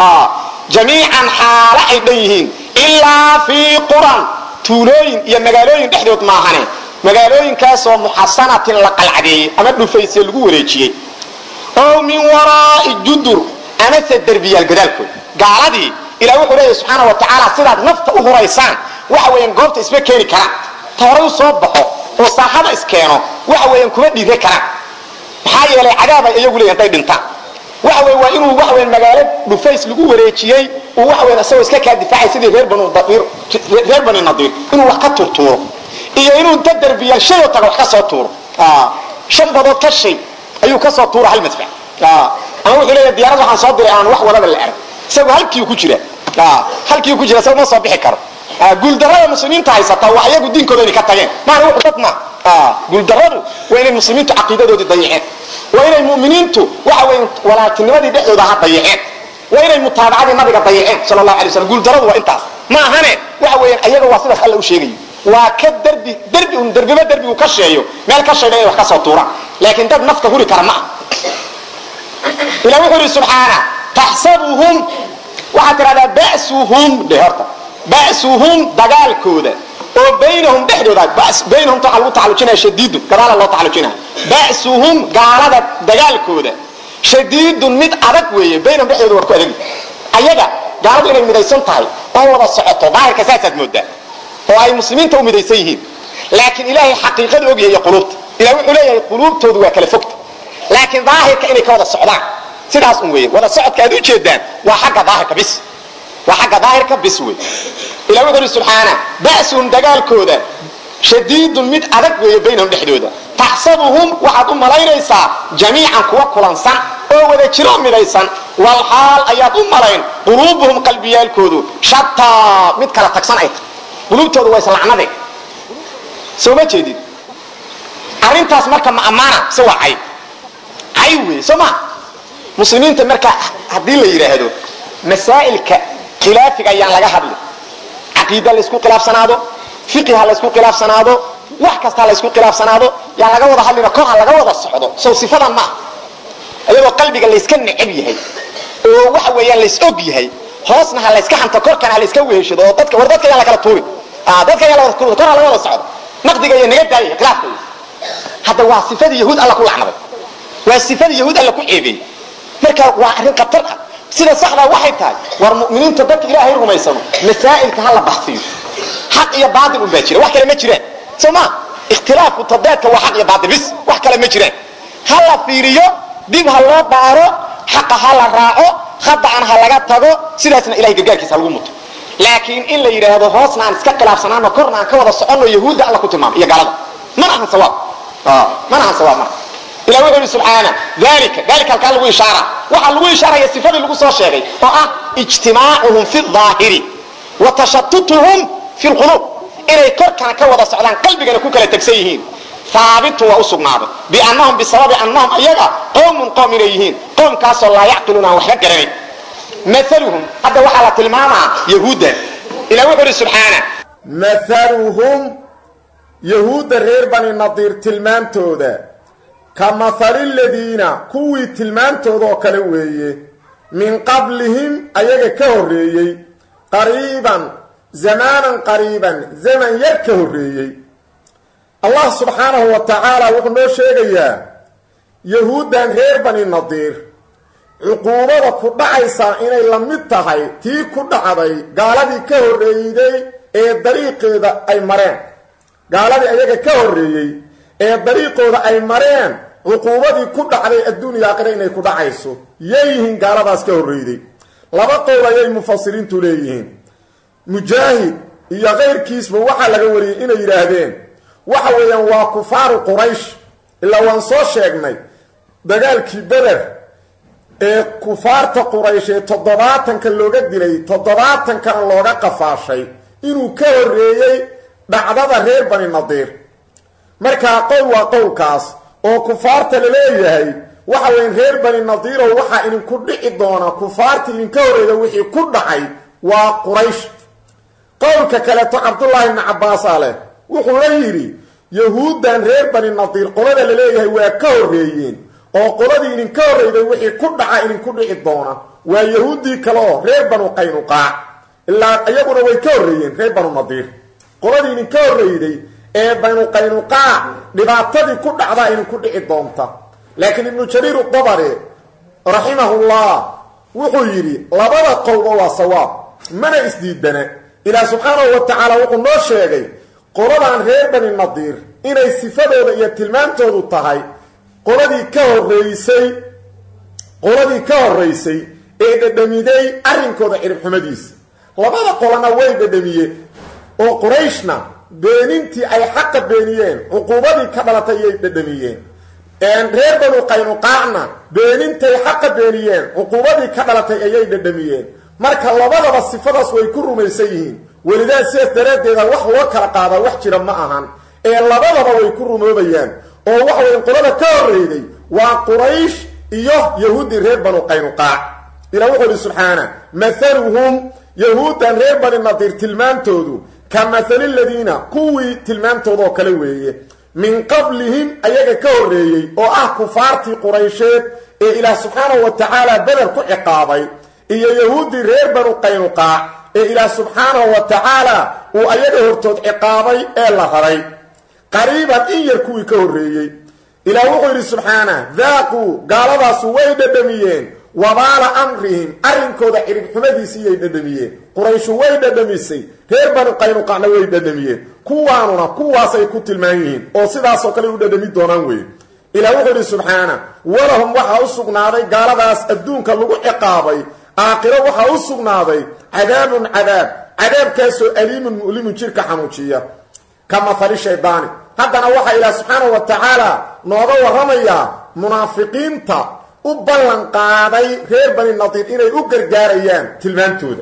C: jamiican xaalo ay dhan yihiin ilaa fii quran tuulooyin iyo magaalooyin dhexdood maahane magaalooyinkaasoo muxasanatin la qalcadeeyey ama dhufaysye lagu wareejiyey ow min waraa'i judur amase derbiyaal gadaalkood gaaladii ilah wuxuu leeyahy subxaana wa tacaala sidaad nafta u huraysaan waxa weeyaan goobta isma keeni karaan ta horay u soo baxo oo saaxada iskeeno waxa weeyaan kuma dhiire karaan maxaa yeelay cadaabay iyagu leeyahin hadday dhintaan waxa wey waa inuu waxa weyan magaalo dhufays lagu wareejiyey uu waxa weyan isagoo iska kaa difaacay sidii reer banu daiir reer bani nadiir inuu wax ka turtuuro iyo inuu inta derbiyaal shayoo taga wax ka soo tuuro shan badood ka shay ayuu ka soo tuura hal madfac ama wuxuu leeyahay diyaarad waxaan soo diray aan wax wadaba la arag isagu halkiiu ku jira halkiiu ku jira isagu ma soo bixi karo guuldarada muslimiinta haysata waa iyagu diinkooda inay ka tageen maana wuxu dad ma guuldaradu waa inay muslimiintu caqiidadoodii dayaceen waa inay mu'miniintu waxa weya walaakinimadii dhexdooda ha dayaceen waa inay mutaabacadii nabiga dayaceen sala allahu alay waslam guuldaradu waa intaas ma ahane waxa weeyaan ayaga waa sidaas alla u sheegayo waa ka derbi derbi un derbiba derbigu ka sheeyo meel ka sheega inay wax ka soo tuuraan laakiin dad nafta huri kara ma ah ilah wuxuu ihi subxaana taxsabuhum waxaad tidhahdaa ba'suhum dhe horta ba'suhum dagaalkooda oo baynahum dhexdooda baynahum waxaa lagu tacalujinaya shadiidun gadaala loo tacalujinaya ba'suhum gaalada dagaalkooda shadiidun mid adag weeye baynahum dhexdooda waa ku adag ayaga gaaladu inay midaysan tahay oo wada socoto daahirka saasaad moodaa oo ay muslimiinta u midaysan yihiin laakiin ilaahay xaqiiqada ogyahay iyo quluubta ilah wuxuu leeyahay quluubtoodu waa kala fogta laakiin daahirka inay ka wada socdaan sidaas un weeye wada socodka aad u jeedaan waa xagga daahirka bis waa xagga daahirka bis wey ilah wuxuu ihi subxaana ba'suhum dagaalkooda shadiidun mid adag weeye baynahum dhexdooda taxsabuhum waxaad u malaynaysaa jamiican kuwa kulansan oo wada jiro midaysan wal xaal ayaad u malayn quluubuhum qalbiyaalkoodu shataa mid kala tagsan ay tahay quluubtoodu waa islacnade soo ma jeedid arrintaas marka ma ammaana se waa cay cay wey soo ma muslimiinta marka haddii la yidhaahdo masaa'ilka khilaafiga ayaan laga hadli caqiida laysku khilaafsanaado fiqi ha laysku khilaafsanaado wax kasta ha laysku khilaafsanaado yaan laga wada hadlina kor ha laga wada socdo sow sifadan ma ah iyadoo qalbiga layska necab yahay oo waxa weeyaan lays og yahay hoosna ha layska hanto korkana ha layska weheshado oo dadka war dadka yaan la kala tuurin dadka yaan la wada tuurin kor ha laga wada socdo naqdiga iyo naga daayay khilaafka hadda waa sifadii yahuud alla ku lacnaday waa sifadii yahuud alla ku ceebeeyey marka waa arrin khatar ah sida saxdaa waxay tahay war mu'miniinta dadka ilaahay rumaysano masaa'ilka ha la baxsiyo xaq iyo baatil un baa jira wax kale ma jiraan soo ma ikhtilaafku tadaadka waa xaq iyo baatil bis wax kale ma jiraan ha la fiiriyo dib ha loo baaro xaqa ha la raaco khada'an ha laga tago sidaasna ilahay gargaarkiisa ha lagu muto laakiin in la yidhaahdo hoosna aan iska khilaafsanaano korna aan ka wada soconno yahuudda alla ku tilmaamay iyo gaalada mana ahan sawaab mana ahan sawaab marka ilah wuxuu ihi subxaana dalika dalika halkaa lagu ishaara waxaa lagu ishaaraya sifadii lagu soo sheegay oo ah ijtimaacuhum fi daahiri wa tashatutuhum fi lquluub inay korkana ka wada socdaan qalbigana ku kala tegsan yihiin haabitu waa u sugnaaday biannahum bisababi annahum ayaga qowmun qowm inay yihiin qowmkaasoo laa yacqiluuna aan waxba garanayn maaluhum hadda waxaa la tilmaamaa yahuudda ilah wuxuu ihi subxaana
B: maaluhum yahuudda reer bani nadiir tilmaantooda ka mahali ladiina kuwii tilmaantooda oo kale weeye min qablihim ayaga ka horreeyey qariiban zamaanan qariiban zaman yar ka horreeyey allah subxaanahu wa tacaala wuxuu noo sheegayaa yahuuddan reer bani nadiir cuquubada ku dhacaysaa inay la mid tahay tii ku dhacday gaaladii ka horreeyday ee dariiqeeda ay mareen gaaladii ayaga ka horreeyey ee dariiqooda ay mareen cuquubadii ku dhacday adduuniya aakhira inay ku dhacayso yeeyihiin gaaladaas ka horreyday laba qowl ayay mufasiriintu leeyihiin mujaahid iyo kayrkiisba waxaa laga wariyey inay yidhaahdeen waxa weeyaan waa kufaaru quraysh ilaa waan soo sheegnay dagaalkii beder ee kufaarta quraysh ee toddobaatanka looga dilay toddobaatankana looga qafaashay inuu ka horreeyey dhacdada reer bani nadiir markaa qowl waa qowlkaas oo kufaarta la leeyahay waxa weyan reer bani nadiirow waxaa idinku dhici doona kufaarta idinka horreeya wixii ku dhacay waa quraysh qowlka kaleeto cabdullaahi ibni cabbaasaa leh wuxuu la yidhi yahuuddan reer bani nadiir qolada la leeyahay waa ka horreeyeen oo qoladii idinka horreyday wixii ku dhaca idinku dhici doona waa yahuuddii kale oo reer banu qaynuqaac ilaa iyaguna way ka horreeyeen reer banu nadiir qoladii idinka horreyday ee banu qaynuqaac dhibaatadii ku dhacdaa idinku dhici doonta laakiin ibnu jariir udabari raximahullah wuxuu yidhi labada qowlba waa sawaab mana isdiidana ilaah subxaanahu wa tacaala wuxuu noo sheegay qoladan reer bani nadiir inay sifadooda iyo tilmaantoodu tahay qoladii ka horreysay qoladii ka horraysay ee dhadhamiday arrinkooda ciribxumadiisa labada qolana way dhadhamiyeen oo qurayshna beenintii ay xaqa beeniyeen cuquubadii ka dhalatay ayay dhadhamiyeen reer banu qaynuqaacna beenintay xaqa beeniyeen cuquubadii ka dhalatay ayay dhadhamiyeen marka labadaba sifadaas way ku rumaysan yihiin welidaa sidaas daraaddeeda wax loo kala qaadaa wax jira ma ahan ee labadaba way ku rumoobayaan oo waxa weya qolada ka horreyday waa quraysh iyo yahuuddii reer banu qaynuqaac ilah wuxuu ihi subxaana mathaluhum yahuuddan reer bani nadiir tilmaantoodu ka mathali ladiina kuwii tilmaantoodaoo kale weeye min qablihim ayaga ka horreeyey oo ah kufaartii quraysheed ee ilaah subxaanahu wa tacaala beder ku ciqaabay iyo yahuuddii reer banu qaynuqaac ee ilaah subxaanahu wa tacaala uu ayaga hortood ciqaabay ee la raray qariiban in yar kuwii ka horreeyey ilaah wuxuu yidhi subxaana daaquu gaaladaasu way dhadhamiyeen wabaala amrihim arrinkooda ciribxumadiisiiyay dhadhamiyeen qurayshu way dhadhamisay reer banu qaynuqacna way dhadhamiyeen kuwaanuna kuwaasay ku tilmaan yihiin oo sidaasoo kale u dhadhami doonaan weye ilaah wuxuu yidhi subxaana walahum waxaa u sugnaaday gaaladaas adduunka lagu ciqaabay aakhiro waxaa u sugnaaday cadaabun cadaab cadaabkaasoo aliimun mu'limun jirka xanuujiya ka mahali shaydaani haddana waxaa ilaah subxaanahu wa tacaala nooga warramayaa munaafiqiinta u ballan qaaday reer bani nadiir inay u gargaarayaan tilmaantooda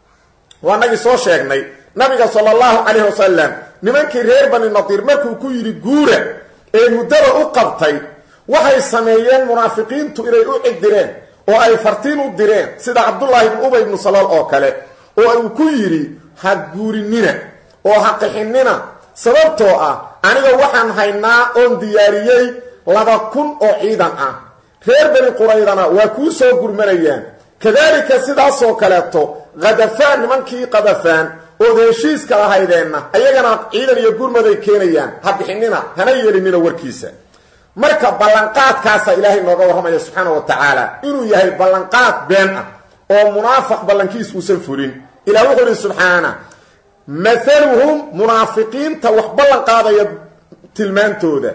B: waa nagii soo sheegnay nabiga sala allahu calayhi wasalam nimankii reer bani nadiir markuu ku yidhi guura ee muddada u qabtay waxay sameeyeen munaafiqiintu inay u cidireen oo ay fartiin u direen sida cabdullaahi ibnu ubay ibnu salool oo kale oo uu ku yidhi ha guurinina oo ha qixinina sababtoo ah aniga waxaan haynaa oon diyaariyey laba kun oo ciidan ah reer bani quraydana waa kuu soo gurmanayaan kadaalika sidaasoo kaleeto khadafaan nimankii qadafaan ood heshiiska lahaydeenna ayagana ciidan iyo gurmaday keenayaan ha bixinina hana yeelinina warkiisa marka ballanqaadkaasaa ilaahay nooga warramaya subxaana wa tacaala inuu yahay ballanqaad been ah oo munaafaq ballankiis uusan fulin ilah wuxuu ihi subxaana mathaluhum munaafiqiinta wax ballan qaadaya tilmaantooda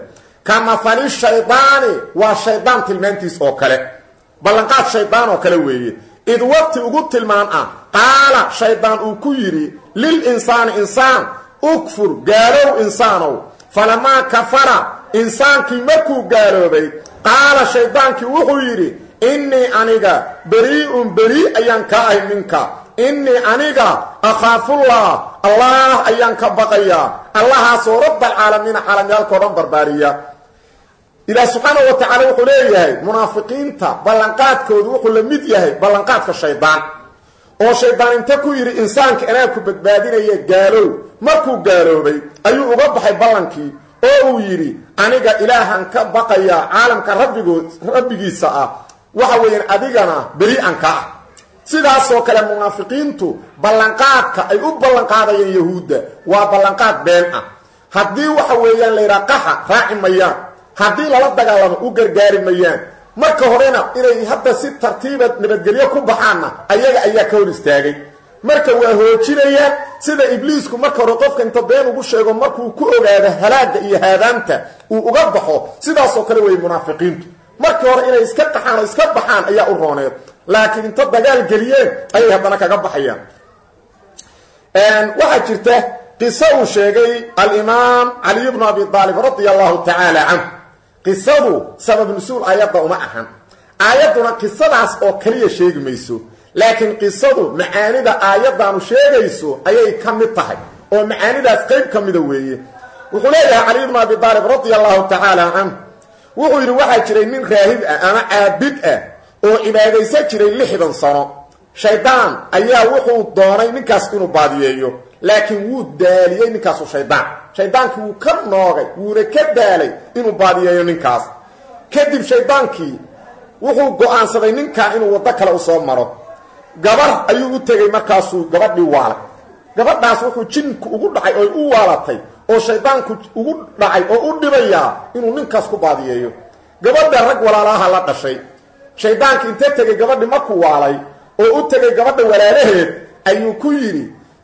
B: ka mafali shaydaani waa shaydaan tilmaantiis oo kale ballanqaad shaydaan oo kale weeye id waqti ugu tilmaan ah qaala shaydaan uu ku yidhi lil insaani insaan ukfur gaalow insaanow falamaa kafara insaankii markuu gaaloobay qaala shaydaankii wuxuu yidhi innii aniga berii'un berii ayaan ka ahay minka innii aniga akhaafullah allah ayaan ka baqayaa allahaasoo rabbaalcaalamiina caalamyaalkao dhan barbaariya ilaah subxaana wa tacaala wuxuu leeyahay munaafiqiinta ballanqaadkoodu wuxuu la mid yahay ballanqaadka shaydaan oo shaydaan inta ku yidhi insaanka anaa ku badbaadinaya gaalow markuu gaaloobay ayuu uga baxay ballankii oo uu yidhi aniga ilaahan ka baqayaa caalamka rabbigood rabbigiisa ah waxa weeyaan adigana beri-an ka ah sidaasoo kale munaafiqiintu ballanqaadka ay u ballanqaadayeen yahuudda waa ballanqaad been ah haddii waxa weeyaan layidhaha qaxa raaci mayaan haddii lala dagaalamo u gargaari mayaan marka horena inay hadda si tartiiba nabadgelyo ku baxaanna ayaga ayaa ka hor istaagay marka waa hoojinayaan sida ibliisku marka hore qofka inta been ugu sheego markuu ku ogaado halaagga iyo haadaanta uu uga baxo sidaasoo kale weeye munaafiqiintu markii hore inay iska qaxaan oo iska baxaan ayaa u rooneed laakiin inta dagaal geliyeen ayay haddana kaga baxayaan waxaa jirta qiso uu sheegay alimaam caliy bnu abi aalib radia allahu tacaala canhu qisadu sabab nusuul aayadda uma ahan aayadduna qisadaas oo kaliya sheegi mayso laakiin qisadu macaanida aayaddaanu sheegayso ayay ka mid tahay oo macaanidaas qayb ka mida weeye wuxuu leeyahay caliy bnu abi aalib radia allahu tacaala canhu wuxuu yidhi waxaa jiray nin raahib ah ama caabid ah oo cibaadaysan jiray lixdan sano shaydaan ayaa wuxuu doonay ninkaas inuu baadiyeeyo laakiin wuu daaliyey ninkaasu shaydaan shaydaankii wuu ka noogay wuuna ka daalay inuu baadiyeeyo ninkaas kadib shaydaankii wuxuu go-aansaday ninkan inuu waddo kale usoo maro gabar ayuu u tegey markaasuu gabadhii waalay gabadhaas wuxuu jinku ugu dhacay oy u waalatay oo shaydaanku ugu dhacay oo u dhibayaa inuu ninkaas ku baadiyeeyo gabadha rag walaalaha la dhashay shaydaankii inta tegey gabadhi markuu waalay oo u tegay gabadha walaalaheed ayuu ku yidhi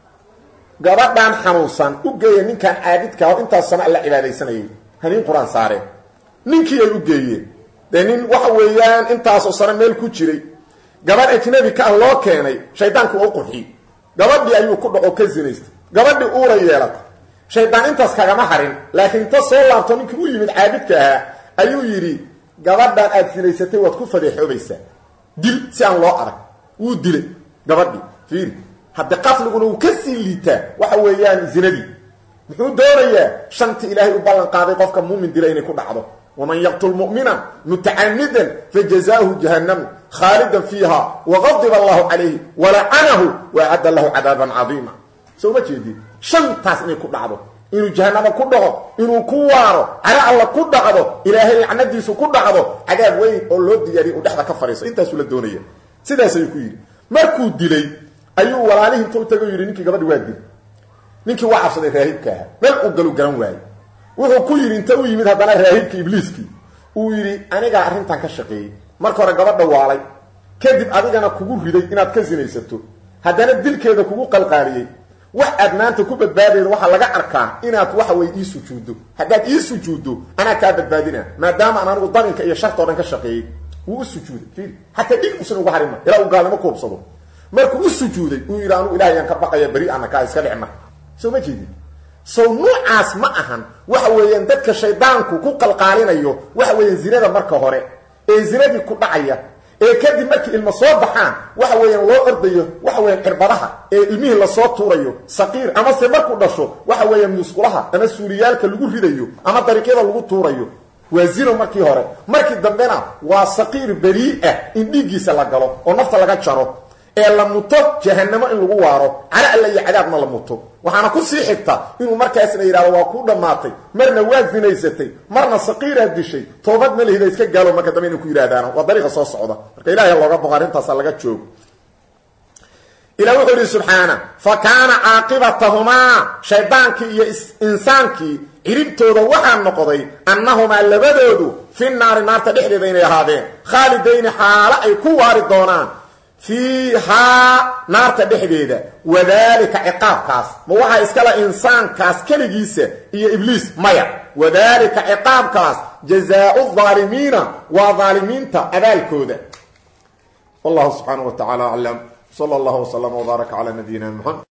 B: gabadhan xanuunsan u geeya ninkan caabidka oo intaas sama alla cibaadaysanayay haniin qur-aan saareen ninkii ay u geeyeen dee nin waxa weeyaan intaasoo sano meel ku jiray gabadh ajnabi ka ah loo keenay shaydaanku waa u qurxiyey gabadhii ayuu ku dhaco ka sinaystay gabadhii uura yeelatay shaydaan intaas kagama harin laakiin inta soo laabto ninkii u yimid caabidka ahaa ayuu yidhi gabadhan aad sinaysatay waad ku fadeexoobaysaa dil si aan loo arag wuu dilay gabadhii fiiri hadde qatliguna uu ka sii liitaa waxa weeyaan zinadii muxuu doonayaa shantii ilaahay u ballan qaaday qofka muumin dila inay ku dhacdo waman yaqtul mu'mina mutacamidan fajazaahu jahannamu khaalidan fiiha waqadiba allahu calayhi walacanahu waacadda lahu cadaaban cadiima soo ma jeedid shantaas inay ku dhacdo inuu jahanamo ku dhaco inuu ku waaro caro alla ku dhacdo ilaahay lacnadiisu ku dhacdo cadaab weyn oo loo diyaariya uu dhexda ka fadhiiso intaasuu la doonaya sidaas ayuu ku yidhi markuu dilay ayuu walaalihii inta u tago yidhi ninkii gabadhi waa dil ninkii waa cabsaday raahibka ahaa meel uu galu garan waayey wuxuu ku yidhi inta u yimid haddana raahibkii ibliiskii uu yidhi anigaa arrintan ka shaqeeyey marka hore gabadha waalay kadib adigana kugu riday inaad ka sinaysato haddana dilkeeda kugu qalqaaliyey wax aad maanta ku badbaadayda waxaa laga arkaa inaad waxa weye ii sujuuddo haddaad ii sujuuddo anaa kaa badbaadina maadaama aan anigu daninka iyo shartao dhan ka shaqeeyey wuu u sujuuday fiiri hataa dhig usan uga harima ilaa uu gaalnimo kuubsado markuu u sujuuday uu yidhi anugu ilahay aan ka baqaya beri ana kaa iska dhicma soo ma jeedin sow nuucaas ma ahan waxa weeyaan dadka shaydaanku ku qalqaalinayo waxa weeyaan zinada marka hore ee zinadii ku dhacaya ee kadib markii ilmo soo baxaan waxa weeyaan loo ordayo waxa weeyaan cirbadaha ee ilmihii lasoo tuurayo saqiir amase markuu dhasho waxa weeyaan musqulaha ama suuliyaalka lagu ridayo ama dariiqyada lagu tuurayo waa zino markii hore markii dambena waa saqiir berii ah in dhiiggiisa la galo oo nafta laga jaro ee la muto jahanamo in lagu waaro cala alla iyo cadaabna la muto waxaana ku sii xigta inuu markaasna yidhahdo waa kuu dhammaatay marna waa zinaysatay marna saqiiraad dishay toobad malihida iska gaalo marka dambe inay ku yidhahdaan waa dariiqa soo socda marka ilahay looga boqo arrintaasa laga joogo ilah wuxuu yidhi subxaana fa kaana caaqibatahumaa shaydaankii iyo insaankii ciribtooda waxaa noqday annahumaa labadoodu fi naari naarta dhexdeeda inay ahaadeen khaalidayni xaalo ay ku waari doonaan fiihaa naarta dhexdeeda wadaalika ciqaabkaas ma waxaa iskala insaankaas keligiisa iyo ibliis maya wadaalika ciqaabkaas jazaau aalimiina waa aalimiinta abaalkooda wallahu subxaana wa tacaala aclam sala allahu wslama wbaaraka cala nabiyina muxamed